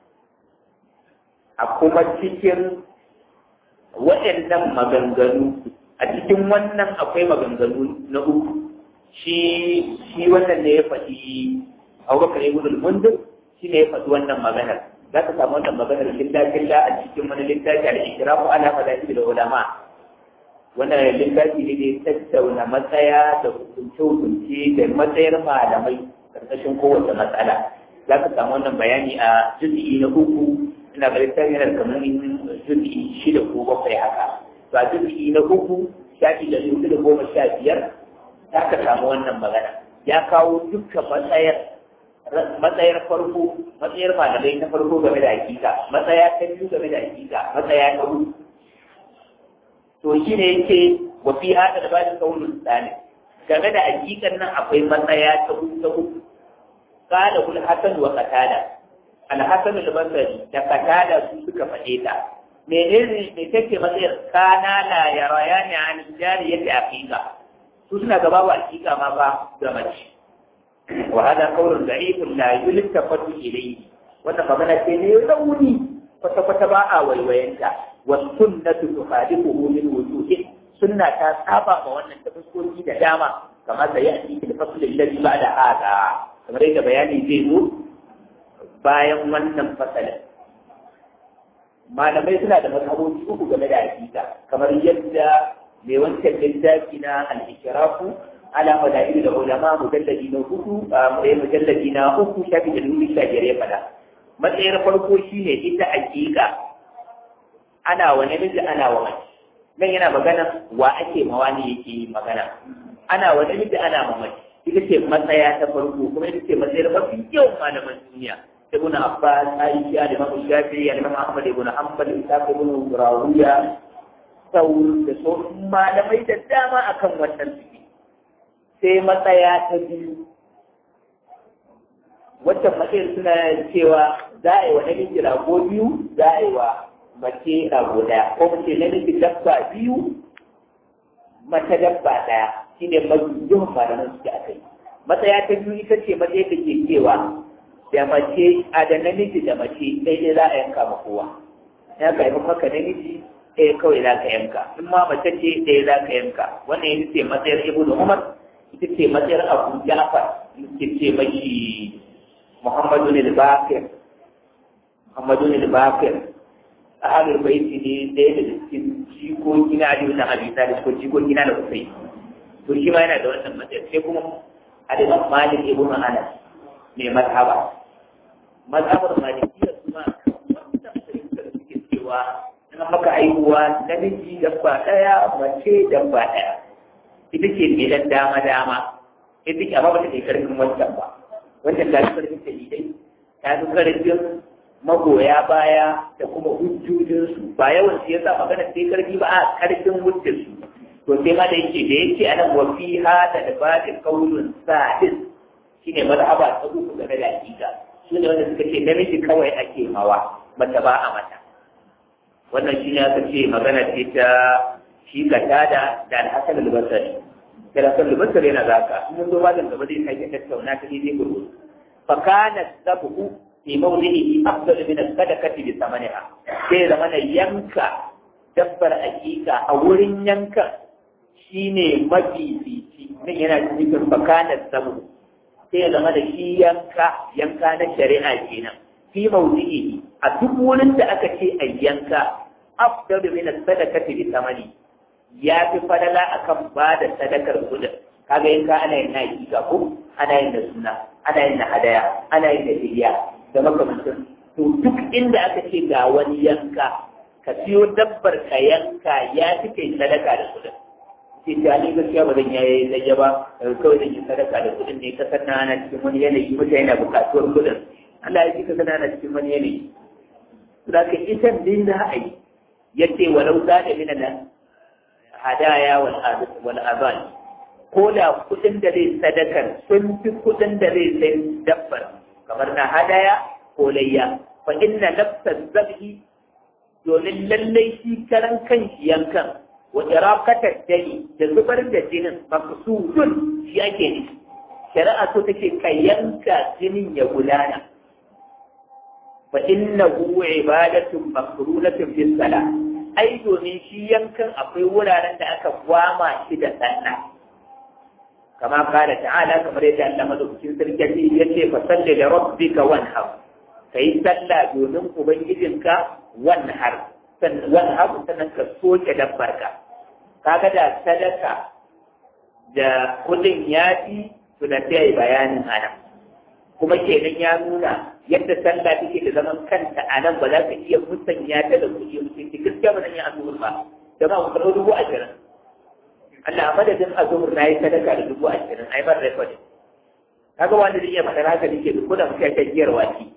a kuma cikin waɗannan maganganu a cikin wannan akwai maganganu na uku shi shi wannan ne ya faɗi abubakar ibn al-mundir shi ne ya faɗi wannan maganar za ka samu wannan maganar killa-killa a cikin wani littafi al-ishrafu ala madahib al-ulama wannan littafi ne da ya tattauna matsaya da hukunce-hukunce da matsayar malamai karkashin kowace matsala za ka samu wannan bayani a juz'i na uku ina ga littafi yana da kamar juz'i shida ko bakwai haka to a juz'i na uku shafi da hudu da goma sha biyar za ka samu wannan magana ya kawo dukkan matsayar matsayar farko matsayar malamai na farko game da hakika matsaya ta biyu game da hakika matsaya ta hudu to shi ne yake wa fi hada da bada kaunin tsani game da hakikan nan akwai matsaya ta hudu ta hudu kada kul hasan wa qatada al hasan al basri da qatada su suka faɗe ta menene me take matsayar kana la yarayani an jariyati hakika su suna gaba wa hakika ma ba ga mace وهذا قول ضعيف لا يلتفت إليه wannan magana ce ne rauni kwata-kwata ba a waiwayenta wa sunnatu tukhalifuhu min wujuhin sunna ta saba ma wannan ta fuskoki da dama kamar da ya ci da faslin ladhi ba'da hada kamar yadda bayani zai zo bayan wannan fasalin malamai suna da mazhaboci uku game da hakika kamar yadda mai wancan littafi na al-ikrafu ala madairu da ulama mujalladi na hudu mai mujalladi na uku shafi da dubu sha biyar ya fada matsayar farko shine ita hakika ana wa namiji ana wa mace nan yana magana wa ake mawa ne yake yi magana ana wa namiji ana ma mace ita ce matsaya ta farko kuma ita ce matsayar mafi yawan malaman duniya ibn abbas aisha da imam shafi'i da imam ahmad ibn hanbal isa ibn rawiya saur da sauran malamai da dama akan wannan suke sai matsaya ta biyu wacce matsayar suna cewa za a yi wa namiji rago biyu za a yi wa mace rago ɗaya ko mace namiji dabba biyu mace dabba ɗaya shi ne yawan malaman suke a kai matsaya ta biyu ita ce matsayar da ke cewa da mace a da namiji da mace ɗaya za a yanka ma kowa ya ka yi maka namiji ɗaya kawai za ka yanka in ma mace ce ɗaya za ka yanka wannan ita ce matsayar ibnu umar ita ce matsayar abu jafar ita ce mashi muhammadu ne bakir muhammadu ne bakir a halin baiti ne ɗaya da cikin jikoki na aliyu na abi talib ko jikoki na da kusai to shi ma yana da wannan matsayar sai kuma aliman malik ibnu anas mai mazhaba mazhabar malikiya kuma wannan fahimtar suke cewa in maka aihuwa namiji dabba ɗaya mace dabba ɗaya ita ce mai dan dama dama ita ce amma ba ta kai karfin wancan ba wancan ta fi karfin dalilai ta fi karfin magoya baya da kuma hujjojinsu ba yawan su yasa magana sai karfi ba a karfin hujjarsu to sai ma da yake da yake anan wa fi hada da ba da kaulun sa'is shine mazhaba ta uku game da hakika su ne wanda suka ce namiji kawai ake mawa mace ba a mata wannan shine aka ce magana ce ta shi ka tada da alhassan albasari da alhassan albasari yana zaka mun zo malam gaba zai sake tattauna ta daidai gurgu fa kana sabu fi mawdihi afdal min as-sadaqati bi thamaniha sai zama na yanka dabbar hakika a wurin yanka shine mafifici nan yana cikin fa kana sabu sai ya zama da shi yanka yanka na shari'a kenan fi mawdi'i a duk wurin da aka ce a yanka afdalu min as-sadaqati bi thamani ya fi fadala akan ba da sadakar kudin kaga yanka ana yin na hakika ko ana yin da suna ana yin da hadaya ana yin da fidiya da makamantan to duk inda aka ce ga wani yanka ka siyo dabbar ka yanka ya fi kai sadaka da kudin sai ta ni gaskiya ba zan yayi zayya ba kawai zan yi sadaka da kudin ne kasar na ana cikin wani yanayi mutane na bukatuwar kudin Allah ya ji kasar na ana cikin wani yanayi za ka ita din za a yi yace walau da min nan hadaya wal azan ko da kudin da zai sadakar sun fi kudin da zai sai dabbar kamar na hadaya ko layya fa inna nafsaz zabhi domin lallai shi karan kan shi yankan wa iraqatar dani da zubar da jinin maqsudun shi ake ne shari'a so take ka yanka jinin ya gudana fa innahu ibadatun makrunatun bis salah ai domin shi yankan akwai wuraren da aka gwama shi da sallah kama kala ta'ala kamar yadda Allah madaukakin sarki ya ce fa salli da rabbika wanhar kai sallah domin ubangijinka wanhar sannan wanhar sannan ka soke dabbarka kaga da sadaka da kudin yafi to da sai bayanin ana kuma kenan ya nuna yadda sallah take da zaman kanta a nan ba za ka iya musanya ta da kuɗi mutunci gaskiya ba zan yi azumur ba da ba mu dubu ashirin Allah madadin azumur na yi sadaka da dubu ashirin ai bar rekodin kaga wanda zai iya faɗar haka nake duk da mutum ya giyar waki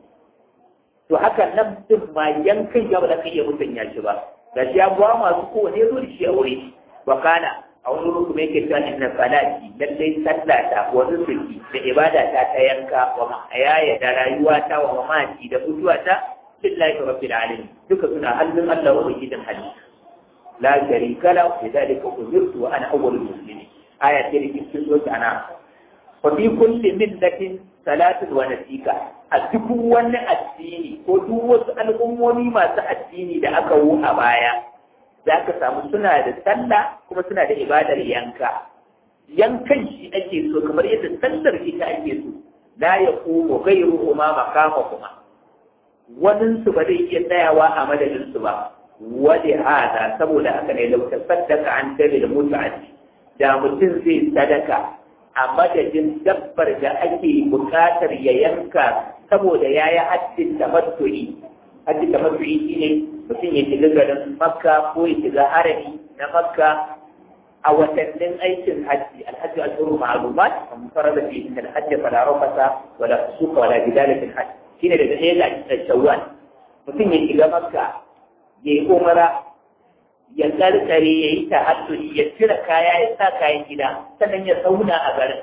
to haka nan din ma yankan ya ba za ka iya musanya shi ba ga shi ya buwa masu kowane zo da shi a wuri wa kana a wani wurin kuma yake cewa inna salati lallai sallata wa nusuki da ibada ta ta yanka wa mahayaya da rayuwa ta wa mamati da mutuwa ta lillahi rabbil alamin duka suna hannun Allah wa ubangijin halitta la sharika la wa lidhalika umirtu wa ana awwalul muslimin aya ce da cikin sura ana wa fi kulli millatin salatun wa nasika a duk wani addini ko duk wasu al'ummomi masu addini da aka wu a baya za ka samu suna da sallah kuma suna da ibadar yanka yankan shi ake so kamar yadda sallar ita ake so la ya kuma gairu kuma makama kuma wanin su ba zai iya tsayawa a madadin su ba wani hada saboda haka ne lauta sadaka an tare da mutu'addi da mutum zai sadaka a madadin dabbar da ake bukatar ya yanka saboda ya yi haddin tamattu'i haddin tamattu'i shine mutum ya shiga garin makka ko ya shiga harami na makka a watannin aikin hajji alhaji al-shuru ma'lumat man farada fi inna al-hajj fala rafasa wala fusuqa wala jidala fil hajj shine daga ɗaya ga shawwal mutum ya shiga makka ya yi umara ya karkare ya yi tahaddudi ya cire kaya ya sa kayan gida sannan ya zauna a garin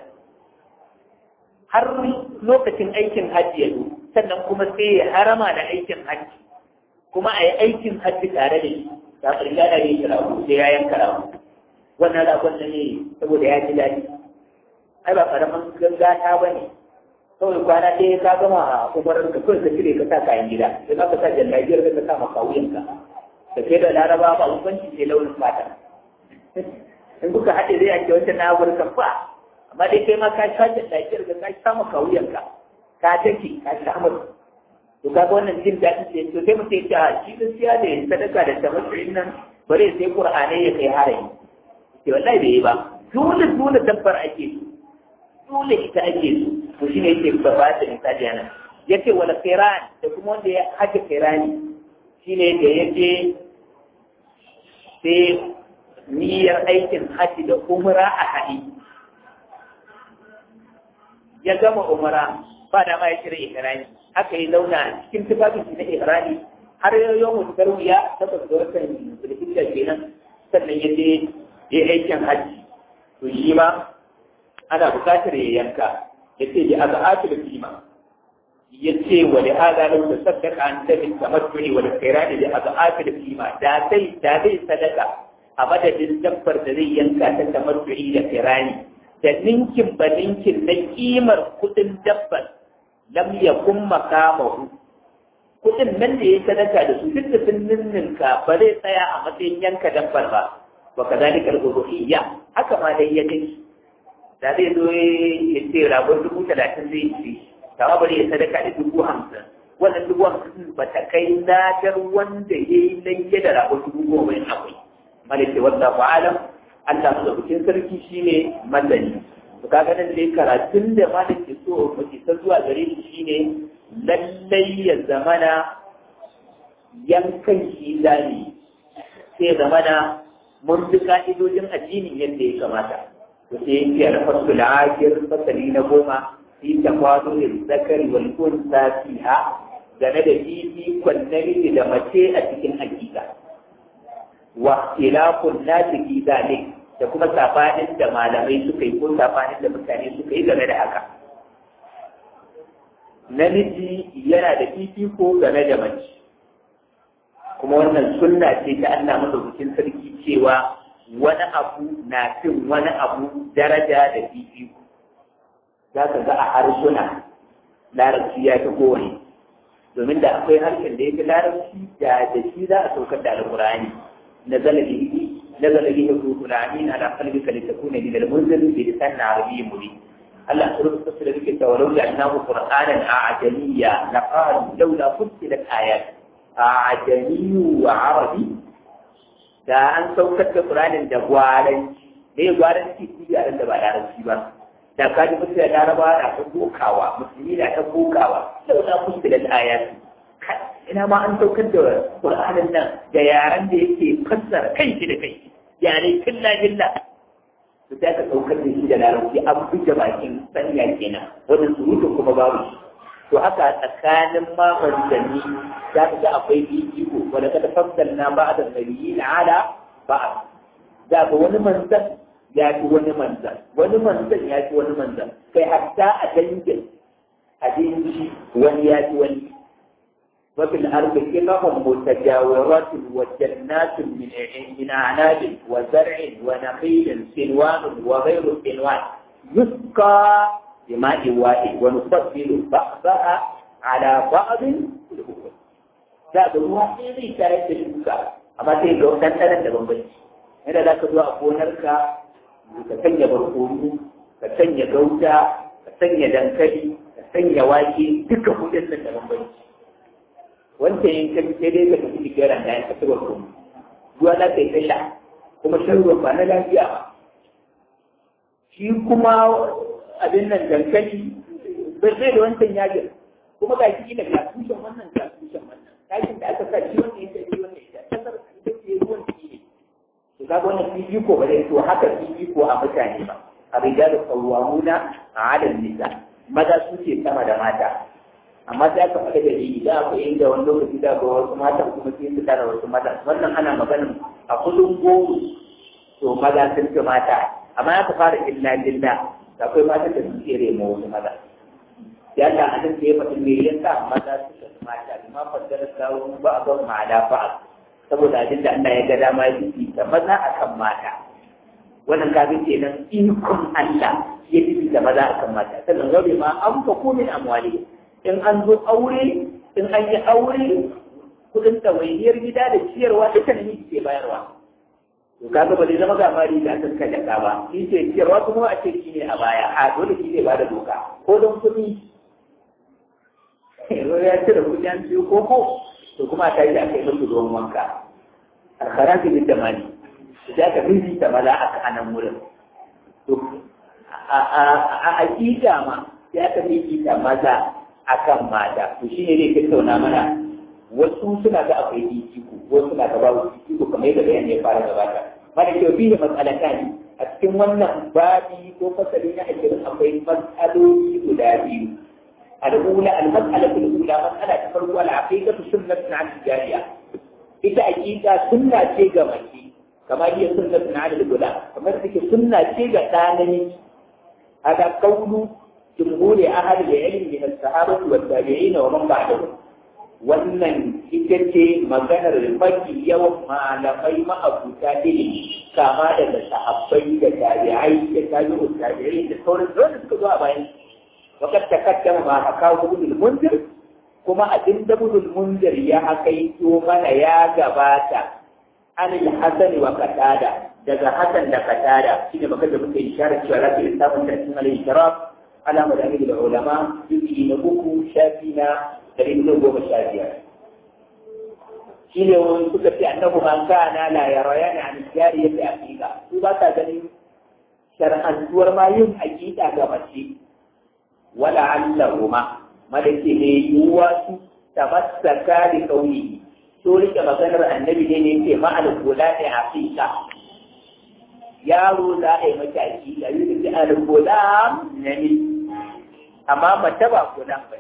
har lokacin aikin hajji ya zo sannan kuma sai ya harama da aikin hajji kuma a yi aikin hajji tare da shi da ƙarya da ya kira sai ya yanka ramu wannan ragon da ne saboda ya ji daɗi ai ba ƙaramin gangata ba ne kawai kwana ɗaya ka gama a umarar ka kawai ka cire ka sa kayan gida sai ka sa jallabiyar ka sa maka wuyanka da kai da laraba ba bambanci sai launin fata in kuka haɗe zai ake wancan na afirka ba amma dai kai ma ka sha jallabiyar ka ka sa maka wuyanka ka take ka sha maka to kaga wannan jin daɗin sai to sai mutum ya ce a shi gaskiya da ya sadaka da tabbacin nan bare sai qur'anai ya kai harayi ke wallahi bai yi ba dole dole dabbar ake so dole ita ake so to shine yake ba ba da misali yana yace wala qiran da kuma wanda ya haje qirani shine da yace sai niyyar aikin haji da umra a haɗi ya gama umra ba da ma ya shirya ihrami haka yi zauna cikin tufafin shi na ihrami har yau mutu tarwiya ta ga watan zulhijja kenan sannan ya je ya aikin haji to shi ma ana buƙatar ya yanka ya ce ya aga ake da kima ya ce wa da haza lau da sadaka an tabi tamattu'i wa da kairani da aga ake da kima da zai da zai sadaka a madadin dabbar da zai yanka ta tamattu'i da kairani da ninkin ba ninkin na kimar kudin dabbar lam yakun makamahu kudin nan da ya sadaka da su duk da sun ninninka ba zai tsaya a matsayin yanka dabbar ba wa kazalika al-uluhiyya haka ma dai ya dinki da zai zo ya ce ragon dubu talatin zai ci kama bari ya sadaka da dubu hamsin wannan dubu hamsin ba ta kai ladar wanda ya yi layya da rago dubu goma yin akwai malaka wanda ba alam Allah su bikin sarki shine masani to kaga nan dai karatun da malam ke so mu ta zuwa gare shi shine lallai ya zamana yankan shi zani sai zamana mun bi ka'idojin addini yadda ya kamata to sai yake alfasu la'akir fasali na goma fi tafadu lil zakari wal unsa fiha game da fifikon namiji da mace a cikin hakika wa khilafun nasi fi zalik da kuma safanin da malamai suka yi ko safanin da mutane suka yi game da haka namiji yana da fifiko game da mace kuma wannan sunna ce ta Allah madaukakin sarki cewa wani abu na fin wani abu daraja da fifiko za ka ga a harsuna larabci ya fi kowane domin da akwai harshen da ya fi larabci da da shi za a saukar da alƙur'ani na zalabi na zalabi ya ruhu na amin ala kalbi ka litakuna min al-munzir bi lisan arabiy mubin Allah subhanahu wa ta'ala yake cewa law ja'alnahu qur'anan a'jamiyya laqalu laula fussilat ayat a'jamiyyu wa arabi da an saukar da Qur'anin da gwaranci ne gwaranci shi yaran da ba larabci ba da ka ji mutane laraba na ta bokawa musulmi na ta bokawa sau na kusa da ayatu ina ma an saukar da Qur'anin nan da yaran da yake fassara kai shi da kai yare killa killa to sai ka saukar da shi da larabci an buge bakin sanya kenan wannan surutun kuma babu shi to haka tsakanin ma manzanni za ka ga akwai fifiko wanda ka tafassal na ba da nabiyyi na ala ba za ka wani manzan ya fi wani manzan wani manzan ya fi wani manzan kai hatta a dangin abinci wani ya fi wani وفي الأرض قطع متجاورات وجنات من من أعناب وزرع ونخيل سنوان وغير سنوان يسقى بماء واحد ونفضل بعضها على بعض الأخرى za ga ruwa ɗaya zai tare da shuka amma sai ga ɗanɗanon da bambanci yadda za ka zo a gonarka ka sanya barkono ka sanya gauta ka sanya dankali ka sanya wake duka kudin nan da bambanci wancan yin kan sai dai ka tafi jikiran da ya tafi barkono ruwa za ka yi ta sha kuma shan ruwan ba na lafiya ba shi kuma abin nan dankali bai zai da wancan yajin kuma ga shi da ga tushen wannan ga tushen wannan tashin da aka sa shi wannan ya shi wannan ya kasar ita ce ruwan shi ne to ga wannan fifiko ba zai to haka fifiko a mutane ba a rijalu qawwamuna ala nisa maza su ce sama da mata amma sai aka faɗa da ni da akwai inda wani lokaci da ga wasu mata kuma sai su tara wasu mata wannan ana maganin a kudin goro to maza sun fi mata amma aka fara illa lilla akwai matan da suke remo wasu maza ya ta hadin da ya faɗi me yasa maza suka fi mata bima faddala sawu ba a ban ma'ada ba saboda abin da Allah ya ga dama ya fi da maza akan mata wannan kafin kenan ikon Allah ya fi da maza akan mata sannan gabe ma an fa min amwali in an zo aure in an yi aure kudin ɗawainiyar gida da ciyarwa duka namiji ke bayarwa to kaga ba zai zama ga mari da aka saka jaka ba shi ce ciyarwa kuma a ce shi ne a baya a dole shi ne ba da doka ko don kuɗi yanzu ya cire kuɗi an ciyo koko to kuma a tashi a kai musu ruwan wanka alkhara fi da mali da ka fi ta maza a kanan wurin to a hakika ma ya ka fi ta maza akan mata to shi ne zai tattauna mana wasu suna ga akwai fifiko wasu suna ga babu fifiko kamar yadda bayani ya fara gabata mana ke fi da matsalata ne a cikin wannan babi ko fasali na ashirin akwai matsaloli guda biyu al'ula al-mas'alatu al-ula mas'ala ta farko al-aqiqatu sunnatun 'ala al-jariya ita aqiqa sunna ce ga mace kamar yadda sunnatun 'ala al-ula kamar take sunna ce ga ɗanani hada qawlu جمهور أهل العلم من الصحابة والتابعين ومن بعدهم wannan ita ce maganar mafi yawan malamai ma'abuta ilimi kama daga sahabbai da tabi'ai da tabi'ut tabi'ai da sauran wanda suka zo a bayan wakar ta kaddama ma haka gudul munzir kuma abin da gudul munzir ya hakaito mana ya gabata an hasan wa qatada daga hasan da qatada shine baka da muke isharar cewa rafi samun tarkin al-ishraf على مذاهب العلماء يجي نبوكو شافينا dari hudu goma sha biyar shi ne wani suka ce annabu man kana la yaraya ne an jari yadda aqiqa su ba ta ganin shar'antuwar ma yin aqiqa ga mace wala allahuma malaki ne yuwa su tabassaka li kauni to rike maganar annabi ne ne yake ma'al kula da aqiqa yaro za a yi mata aqiqa yi da al kula ne amma mace ba kula ba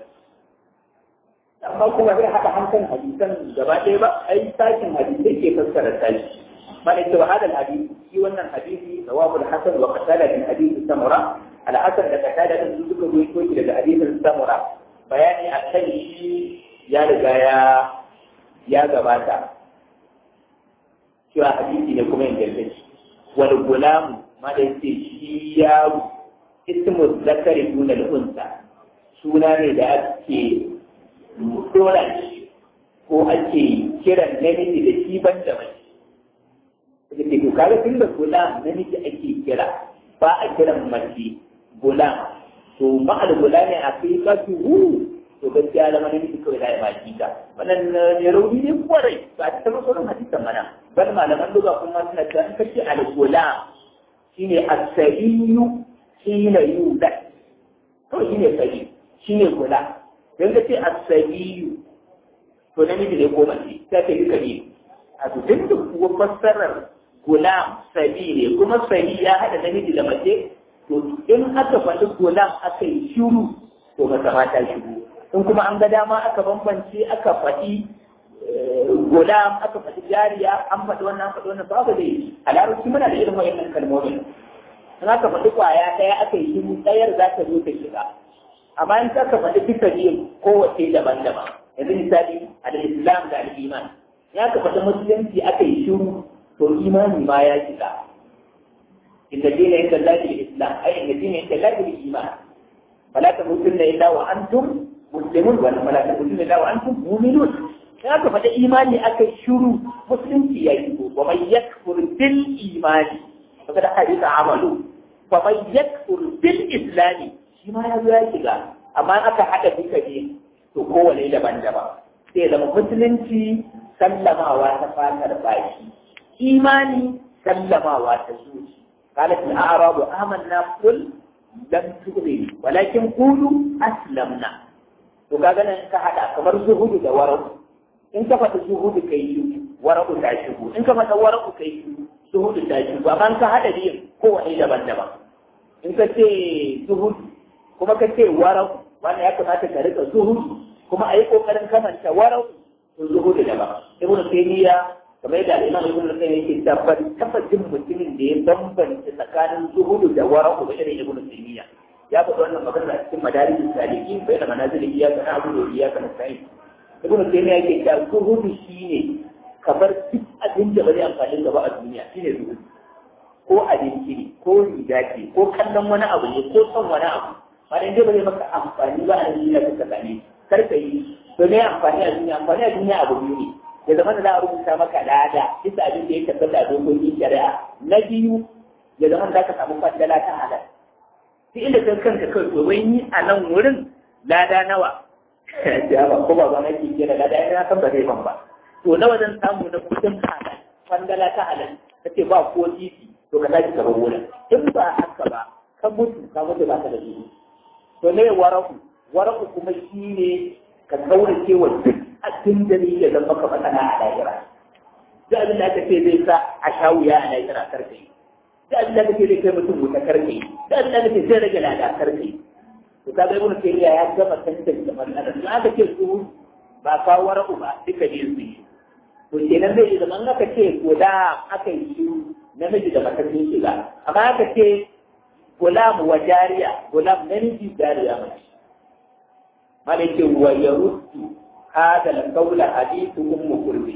amma kuma zai haɗa hankan hadisan gaba ɗaya ba ai sakin hadisai ke fassara sashi mana ce wa hadal hadisi shi wannan hadisi sawabul hasan wa qatada min hadisi samura al hasan da qatada din suka ruwaito shi daga hadisin samura bayani akan shi ya riga ya ya gabata cewa hadisi ne kuma ingantacce wal gulam ma da yace shi yaro ismu zakari dunal unsa suna ne da ake dora shi ko ake kiran namiji da shi ban da mace. Da ke to kaga tun da gulam namiji ake kira ba a kiran mace gulam. To ma'al gulami a kai kasu hu to gaskiya zama namiji kawai da ya baki ta. Wannan ne rauni ne kwarai ba ta taɓa sauran hadisan mana. Bal malaman duba kuma suna cewa in kace al-gulam shine as-sabiyu shine yudat. Kawai shine sabi shine gulam. don ka ce asabiyu to namiji ne ko mace ta ce duka ne a to duk da kuwa fassarar gulam sabi ne kuma sabi ya haɗa namiji da mace to in aka faɗi gulam aka yi shiru to mata mata shiru in kuma an ga dama aka bambance aka faɗi gulam aka faɗi jariya an faɗi wannan faɗi wannan babu dai a larabci muna da irin wayannan kalmomin in aka faɗi kwaya ɗaya aka yi shiru ɗayar za ta zo ta shiga amma in ka faɗi duka biyun kowace daban-daban yanzu misali al-islam da al-iman ya ka faɗi musulunci aka yi shiru to imani ma ya shiga inda dina inda lafi islam ai inda dina inda lafi iman fala ta mutunna illa wa antum muslimun wa fala ta mutunna illa wa antum mu'minun ya ka faɗi imani aka yi shiru musulunci ya shigo wa man yakfur bil imani faqad hadita amalu wa man yakfur bil islami shi ma ya zo ya shiga amma aka haɗa duka ne to kowane daban-daban sai zama musulunci sallamawa ta fatar baki imani sallamawa ta zuci قالت الأعراب آمنا قل لم تؤمنوا ولكن قولوا أسلمنا to kaga nan ka hada kamar zuhudu da warau in ka fata zuhudu kai yi warau ta shigo in ka fata warau kai yi zuhudu ta shigo amma ka hada biyun kowane daban-daban in ka ce zuhudu kuma ka ce warau wannan ya kamata ka rika zuhudu kuma a yi kokarin kamanta warau to zuhudu daban ibnu taymiya kamar yadda al'imam ibn al-qayyim yake tabbat tabbacin mutumin da ya bambanta tsakanin zuhudu da wara'u da irin ibn taymiya ya faɗi wannan magana a cikin madarijin saliki bai da manazil iyaka na abu da iyaka na sai ibn taymiya yake cewa zuhudu shine kamar duk abin da ba zai amfani gaba a duniya shine zuhudu ko abinci ne ko riga ce ko kallon wani abu ne ko son wani abu ba dai ba zai maka amfani ba a duniya ka same kar ka yi to me amfani a duniya amfani a duniya abu biyu ne ya zama da za a rubuta maka lada bisa abin da ya tabbata a dokokin shari'a na biyu ya zama da ka samu fadala ta halal sai inda kan kanka kai to wai ni a nan wurin lada nawa ya ba ko ba ba nake kira lada ina san ba zai ban ba to nawa zan samu na kudin halal fadala ta halal kace ba ko titi to ka tashi ka bar wurin in ba haka ba ka mutu ka mutu ba ka da shi to ne waraku waraku kuma shine ka kaurace wa duk abin da zai iya zama ka matsala a lahira duk abin da aka ce zai sa a sha wuya a lahira karfe duk abin da aka ce zai kai mutum wuta karfe duk abin da aka ce zai rage lada karfe to ka ga ibnu tayyiba ya gama tantance matsalar in aka ce su ba kawo wara'u ba duka ne su yi to kenan zai yi zaman aka ce guda aka yi shi namiji da mata sun shiga amma aka ce gulam wa jariya gulam namiji jariya mace malike wa yaruddu هذا القول حديث أم كرب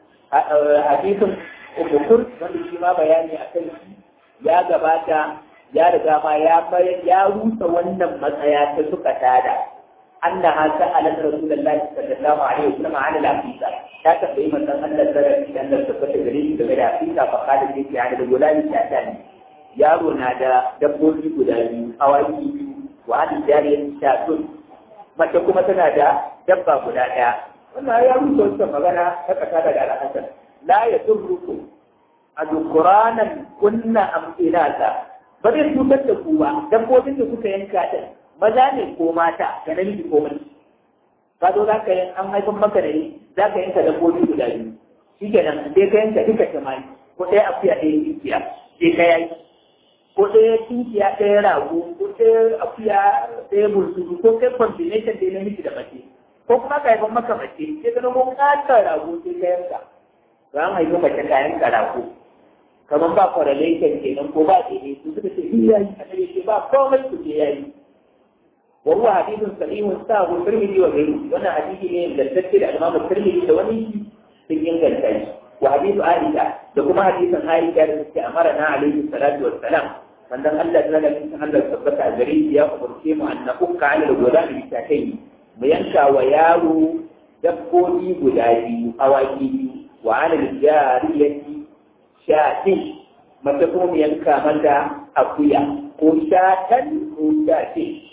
حديث أم كرب wanda shi ma bayani a kan shi ya gabata ya riga ma ya ya rusa wannan matsaya ta suka tada annaha sa'alat rasulullahi sallallahu alaihi wasallam an al-aqiqa ta tambayi manzon Allah sallallahu alaihi wasallam da tabbata gare shi game da aqiqa fa kada ce ya da gulani ta tani yaro na da dabbobi guda biyu awaki biyu wa hadin jariyar shatun mace kuma tana da dabba guda ɗaya wannan ya rubuta wata magana ta kasa daga al'asar la ya turruku a dukuranan kunna amfinata ba zai cutar da ku ba dabbobin da kuka yanka din maza ne ko mata da namiji ko mace ka zo za ka yi an haifan maka da ni za ka yanka dabbobi guda biyu shi kenan sai ka yanka duka tamani ko ɗaya akuya ɗaya tinkiya sai ka yaki ko ɗaya tinkiya ɗaya rago ko ɗaya akuya ɗaya bursuru ko kai combination ɗaya namiji da mace ko kuma ka haifan maka mace sai ka nemo ƙatar rago sai ka yanka za mu haifi mace ka yanka rago kamar ba correlation kenan ko ba ɗaya su suka ce yayi annabi ce ba komai ku ce yayi وهو حديث صحيح ساه الترمذي وغيره وانا حديث ne da tafsir da Imam Tirmidhi da wani sun inganta shi wa hadithu Aisha da kuma hadisin Aisha da take amara na alaihi salatu wassalam manzon Allah ta ga cikin Allah tabbata a gare shi ya umarce mu an nafukka ala al-gulami bi takai mu yanka wa yaro dabbobi guda biyu awaki biyu wa ala al-jariyati shatin mata kuma mu yanka mata akuya ko shatan ko shatin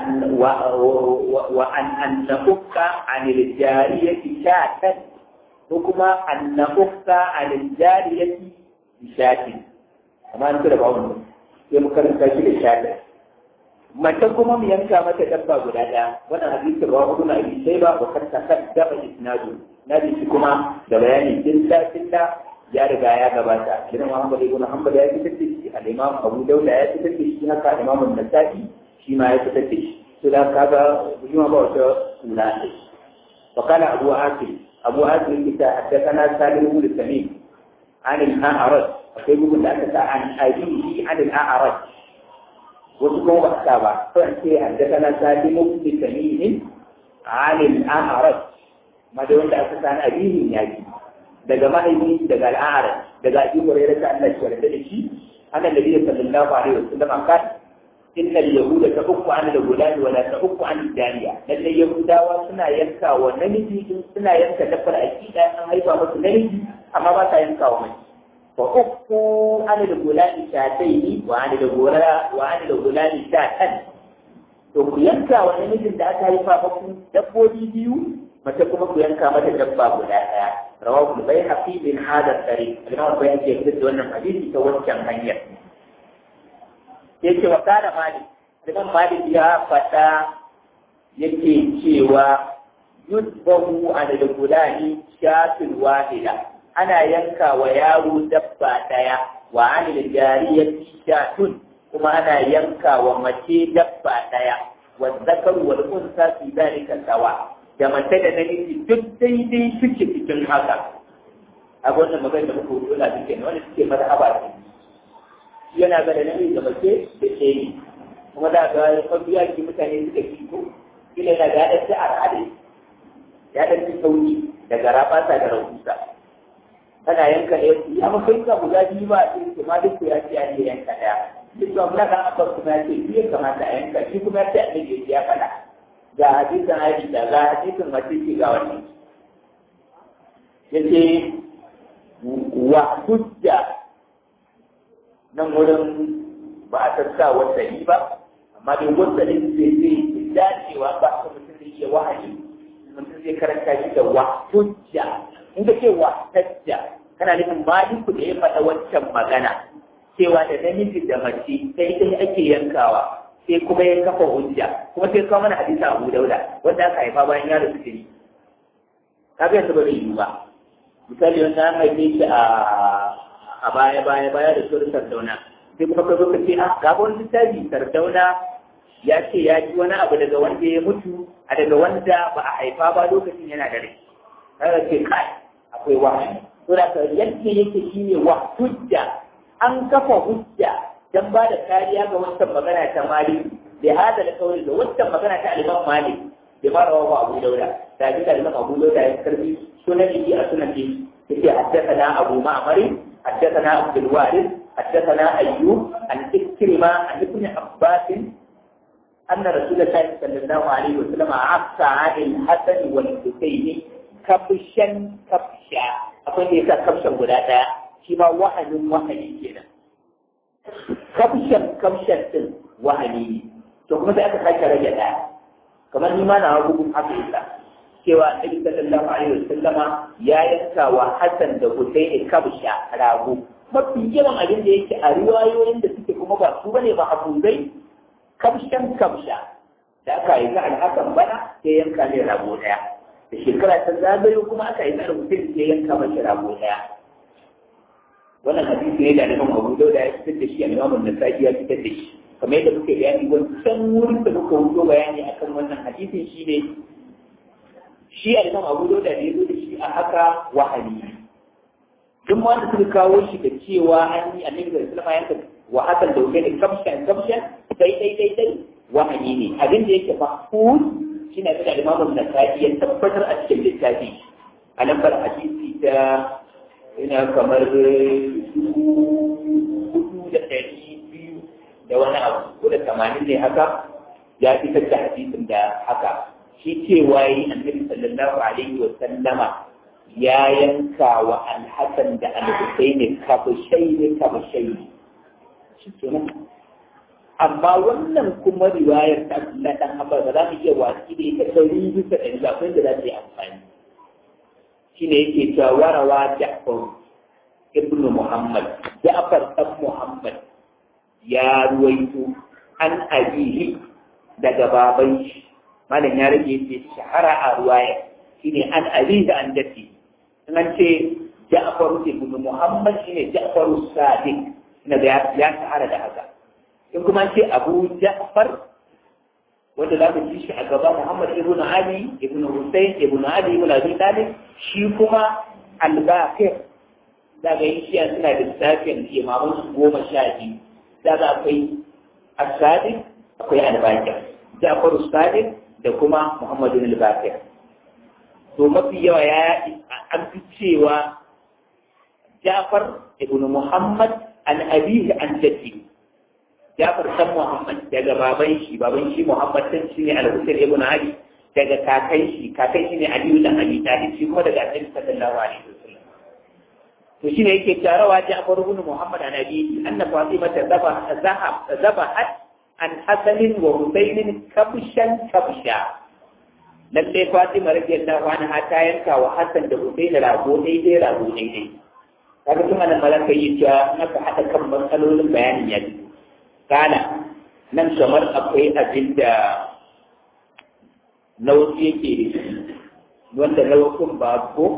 وأن أن نفك عن الجارية شاة وكما أن نفك عن الجارية بشاة كما أنت لبعض يمكن تجد شاة mace kuma mu yanka mata dabba guda ɗaya wannan hadisin rawa hudu na abi sai ba wa kanta kaddaba isnadu na shi kuma da bayani dilla dilla ya riga ya gabata idan Muhammad ibn Hanbal ya fitar da shi al-Imam Abu Dawud ya fitar da shi haka Imam An-Nasa'i shi ma ya fitar da shi su da kaga shi ma ba wata suna ne wa kana abu asim abu asim kita haddathana salim ibn tamim an al-a'raj akwai bugun da aka sa an abihi an al-a'raj wasu kuma ba sa ba sai an ce haddathana salim ibn tamim an al-a'raj ma da wanda aka sa an abihi ya ji daga mahaifi daga al-a'raj daga abi hurairah ta Allah shi warda da shi annabi sallallahu alaihi wasallam kan إن اليهود تحك عن الغلام ولا تحك عن الجارية لأن اليهود suna yanka wa namiji suna yanka dabbar aƙida an haifa musu namiji amma ba sa yanka wa mace fa ukku an al-gulami shataini wa an al-gulami wa an al-gulami shatan to ku yanka wa namijin da aka haifa muku dabbobi biyu mace kuma ku yanka mata dabba guda ɗaya rawahu al-bayhaqi bin hadha tariq al-imam bayhaqi ya fitar da wannan hadisi ta wancan hanyar yake wa kana malik idan malik ya faɗa yake cewa yudbahu ala al-gulani shatul wahida ana yanka wa yaro dabba daya wa ala al-jariyati shatun kuma ana yanka wa mace dabba daya wa zakar wal unsa fi dalika sawa da mace da namiji duk daidai suke cikin haka a wannan magana da muka wuce na cikin wanda suke mazhaba ne yana ga da namiji da mace da ke yi kuma da ga mabiya ki mutane suka ki ko kila yana ga ɗan a al'adai ya ɗan fi sauki daga rabasa da rahusa kana yanka ɗaya ya mafi ka guda biyu ba a ce ma duk ya ce an yi yanka ɗaya duk da muna kan abar kuma ya ce biyu kamata a yanka shi kuma ya ce an yi ya faɗa ga hadisin Aisha ga hadisin mace ce ga wani yace wa hujja nan wurin ba a sassa wasali ba amma dai wasalin zai zai dacewa ba a mutum zai iya wahayi mutum zai karanta shi da wa hujja in ka ce wa tajja kana nufin maliku da ya faɗa wancan magana cewa da namiji da mace sai dai ake yankawa sai kuma ya kafa hujja kuma sai kawo mana hadisi Abu Dauda wanda aka haifa bayan ya rasu jini kaga yanzu ba zai yi ba misali wanda an haife shi a a baya baya baya da sunan sardauna sai kuma ka zo ka ce ah ga wani littafi sardauna ya ce ya ji wani abu daga wanda ya mutu a daga wanda ba a haifa ba lokacin yana da rai kaga ce kai akwai wahayi to da ka yadda yake shine wa hujja an kafa hujja dan ba da kariya ga wancan magana ta malik da hada da kawai da wancan magana ta al-imam malik da ma rawahu abu dauda da bi da al-imam abu dauda ya karbi sunan yi a sunan yi yake haddathana abu ma'mar حدثنا عبد الوارث حدثنا أيوب عن إكرمة عن ابن عباس أن رسول الله صلى الله عليه وسلم عفى عن الحسن والحسين كبشا كبشا أقول لك كبشا ولا لا شما وهن وهن كده كبشا كبشا وهني to kuma sai aka sake rage ɗaya kamar ni ma na hukum haka illa cewa annabi sallallahu alaihi wasallama ya yanka wa Hassan da Husaini kabsha rago mafi yawan abin da yake a riwayoyin da suke kuma ba su bane ba hafuzai kabshan kabsha da aka yi ta alhakan bana sai yanka ne rago daya da shekara ta zagayo kuma aka yi ta Husaini sai yanka mashi rago daya wannan hadisi ne da Imam Abu Dawud ya fitar da shi Imam An-Nasa'i ya fitar da shi kamar yadda muke bayani wancan wurin da muka wuce bayani akan wannan hadisin shi ne shi a Imam Abu Dawud da ya zo da shi a haka wahali duk wanda suka kawo shi da cewa an yi annabi da sallama yanka wa hakan da wuce kamshan kamshan sai dai dai dai wahani ne abin da yake mahfuz shi ne da Imam An-Nasa'i ya tabbatar a cikin littafi a lambar hadisi ta ina kamar hudu da ɗari biyu da wani abu ko da tamanin ne haka ya fitar da hadisin da haka shi cewa yi annabi sallallahu alaihi wa sallama ya yanka wa alhassan da alhusaini kabashai kabashai shi kenan amma wannan kuma riwayar ta na dan Abbas ba za mu iya watsi da ita ɗari bisa ɗari ba akwai da za ta yi amfani shine yake cewa warawa Ja'far ibn Muhammad Ja'far dan Muhammad ya ruwaito an abihi daga baban shi malam ya rage ce shahara a ruwaya shine an abihi an dati in an ce Ja'far ibn Muhammad shine Ja'far Sadiq ina da ya shahara da haka in kuma ce Abu Ja'far wanda za mu ji shi a gaba Muhammad ibn Ali ibn Hussein ibn Ali ibn Abi Talib shi kuma al-Baqir daga yin shi suna da lissafin imaman su goma sha biyu daga akwai as-Sadiq akwai al-Baqir Ja'far as-Sadiq da kuma Muhammad ibn al-Baqir to mafi yawa ya an fi cewa Ja'far ibn Muhammad an abihi an jaddi Jafar san Muhammad daga baban shi baban shi Muhammad din shi ne Al-Husayn ibn Ali daga kakan shi kakan shi ne Ali ibn Abi Talib shi kuma daga Annabi sallallahu alaihi wasallam to shi ne yake tarawa Jafar ibn Muhammad an Abi anna Fatima zaba zahab zabahat an Hasan wa Husayn kabshan kabsha lalle Fatima radiyallahu anha ta yanka wa Hassan da Husayn rago daidai rago daidai kaga kuma nan malaka yi cewa naka hada kan matsalolin bayanin ya ji kana nan kamar akwai abin da nau'i yake da shi wanda nau'in ba ko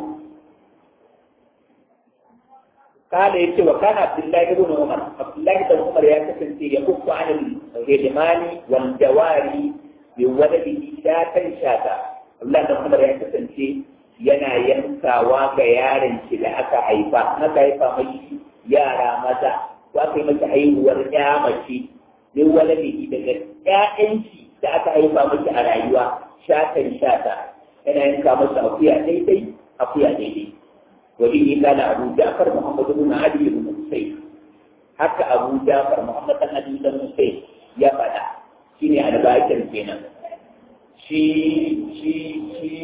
kana ya ce wa kana abdullahi ibn umar abdullahi ibn umar ya kasance ya uku anil hidmani wal jawari bi waladihi shatan shata abdullahi ibn umar ya kasance yana yankawa ga yaron shi da aka haifa aka haifa mai yara maza ko aka yi masa haihuwar ya mace min waladihi daga ƴaƴanki da aka haifa masa a rayuwa shatan shata yana yanka masa akuya daidai akuya daidai wani yi kana abu jafar muhammad ibn ali ibn husayn haka abu jafar muhammad ibn ali ibn husayn ya faɗa shine albakir kenan shi shi shi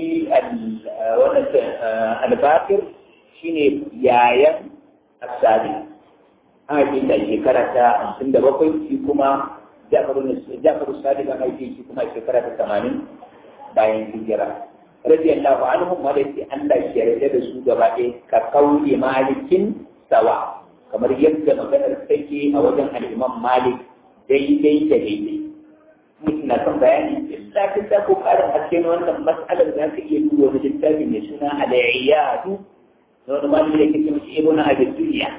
wannan albakir shine yayan asali an haife shi a shekara ta hamsin da bakwai shi kuma jafaru sadiq an haife shi kuma a shekara ta tamanin bayan hijira radiyallahu anhu ma da yake Allah shi yarda da su gaba ɗaya ka kauli malikin sawa kamar yadda maganar take a wajen al-imam malik daidai da daidai mutum na son bayani illa kin da ko karin haske na wannan mas'alar za ka iya duba wani littafi mai suna al-iyadu da wani malami da yake cewa ibnu abi dunya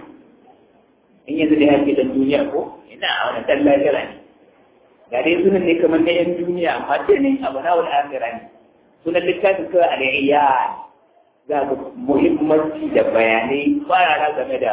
in yanzu da yake dan duniya ko ina a wani dan lahira ne ga dai sunan ne kamar na yan duniya amma ce ne abu na wani akhira ne sunan littafin kawai al-iyad za ga muhimmanci da bayanai farara game da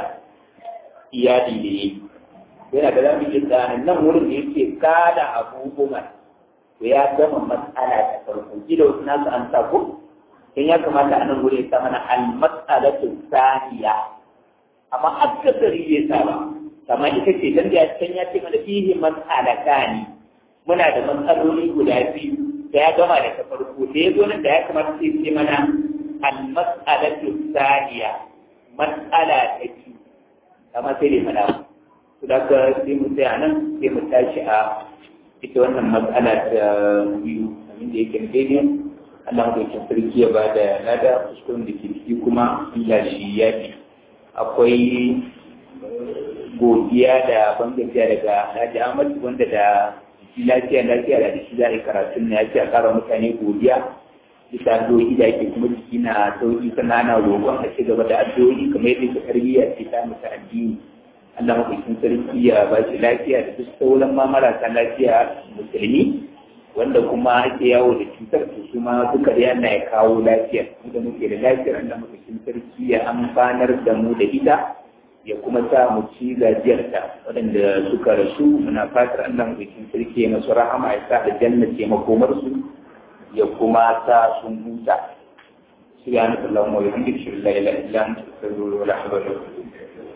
iyali da yi yana da zamu yi tsanin nan wurin da yake kada abu umar to ya gama matsala ta farko gida wasu nasu an sa ko in ya kamata a nan wurin ya sa mana al-mas'alatu saniya amma akasari bai sa ba kamar ita ce dan da can ya ce mana fihi mas'alatani muna da matsaloli guda biyu da ya gama da ta farko da ya zo nan da ya kamata sai ce mana al-mas'alatu saniya mas'ala ta biyu amma sai dai mana su da ka sai mu tsaya nan sai mu tashi a ita wannan matsala ta biyu abin da yake daidai Allah madaukin sarki ya ba da lada kuskuren da ke ciki kuma Allah shi ya fi akwai godiya da bangajiya daga Alhaji Ahmad wanda da lafiya lafiya da shi za a yi karatun na ya ce a kara mutane godiya bisa addu'o'i da ake kuma jiki na sauki sannan ana roƙon a ci gaba da addu'o'i kamar yadda ta tarbiyya ce ta musu addini Allah mafikin sarki ya ba shi lafiya da duk sauran ma marasa lafiya musulmi wanda kuma ake yawo da cutar to su ma duka da yana ya kawo lafiya mu da muke da lafiyar Allah mafikin sarki ya amfanar da mu da ita ya kuma sa mu ci gajiyarta waɗanda suka rasu muna fatar Allah mafikin sarki ya masu rahama ya sa da jannace makomarsu ya kuma sa sun huta سبحانك اللهم وبحمدك اشهد ان لا اله الا انت استغفرك ولا حول ولا قوه الا بالله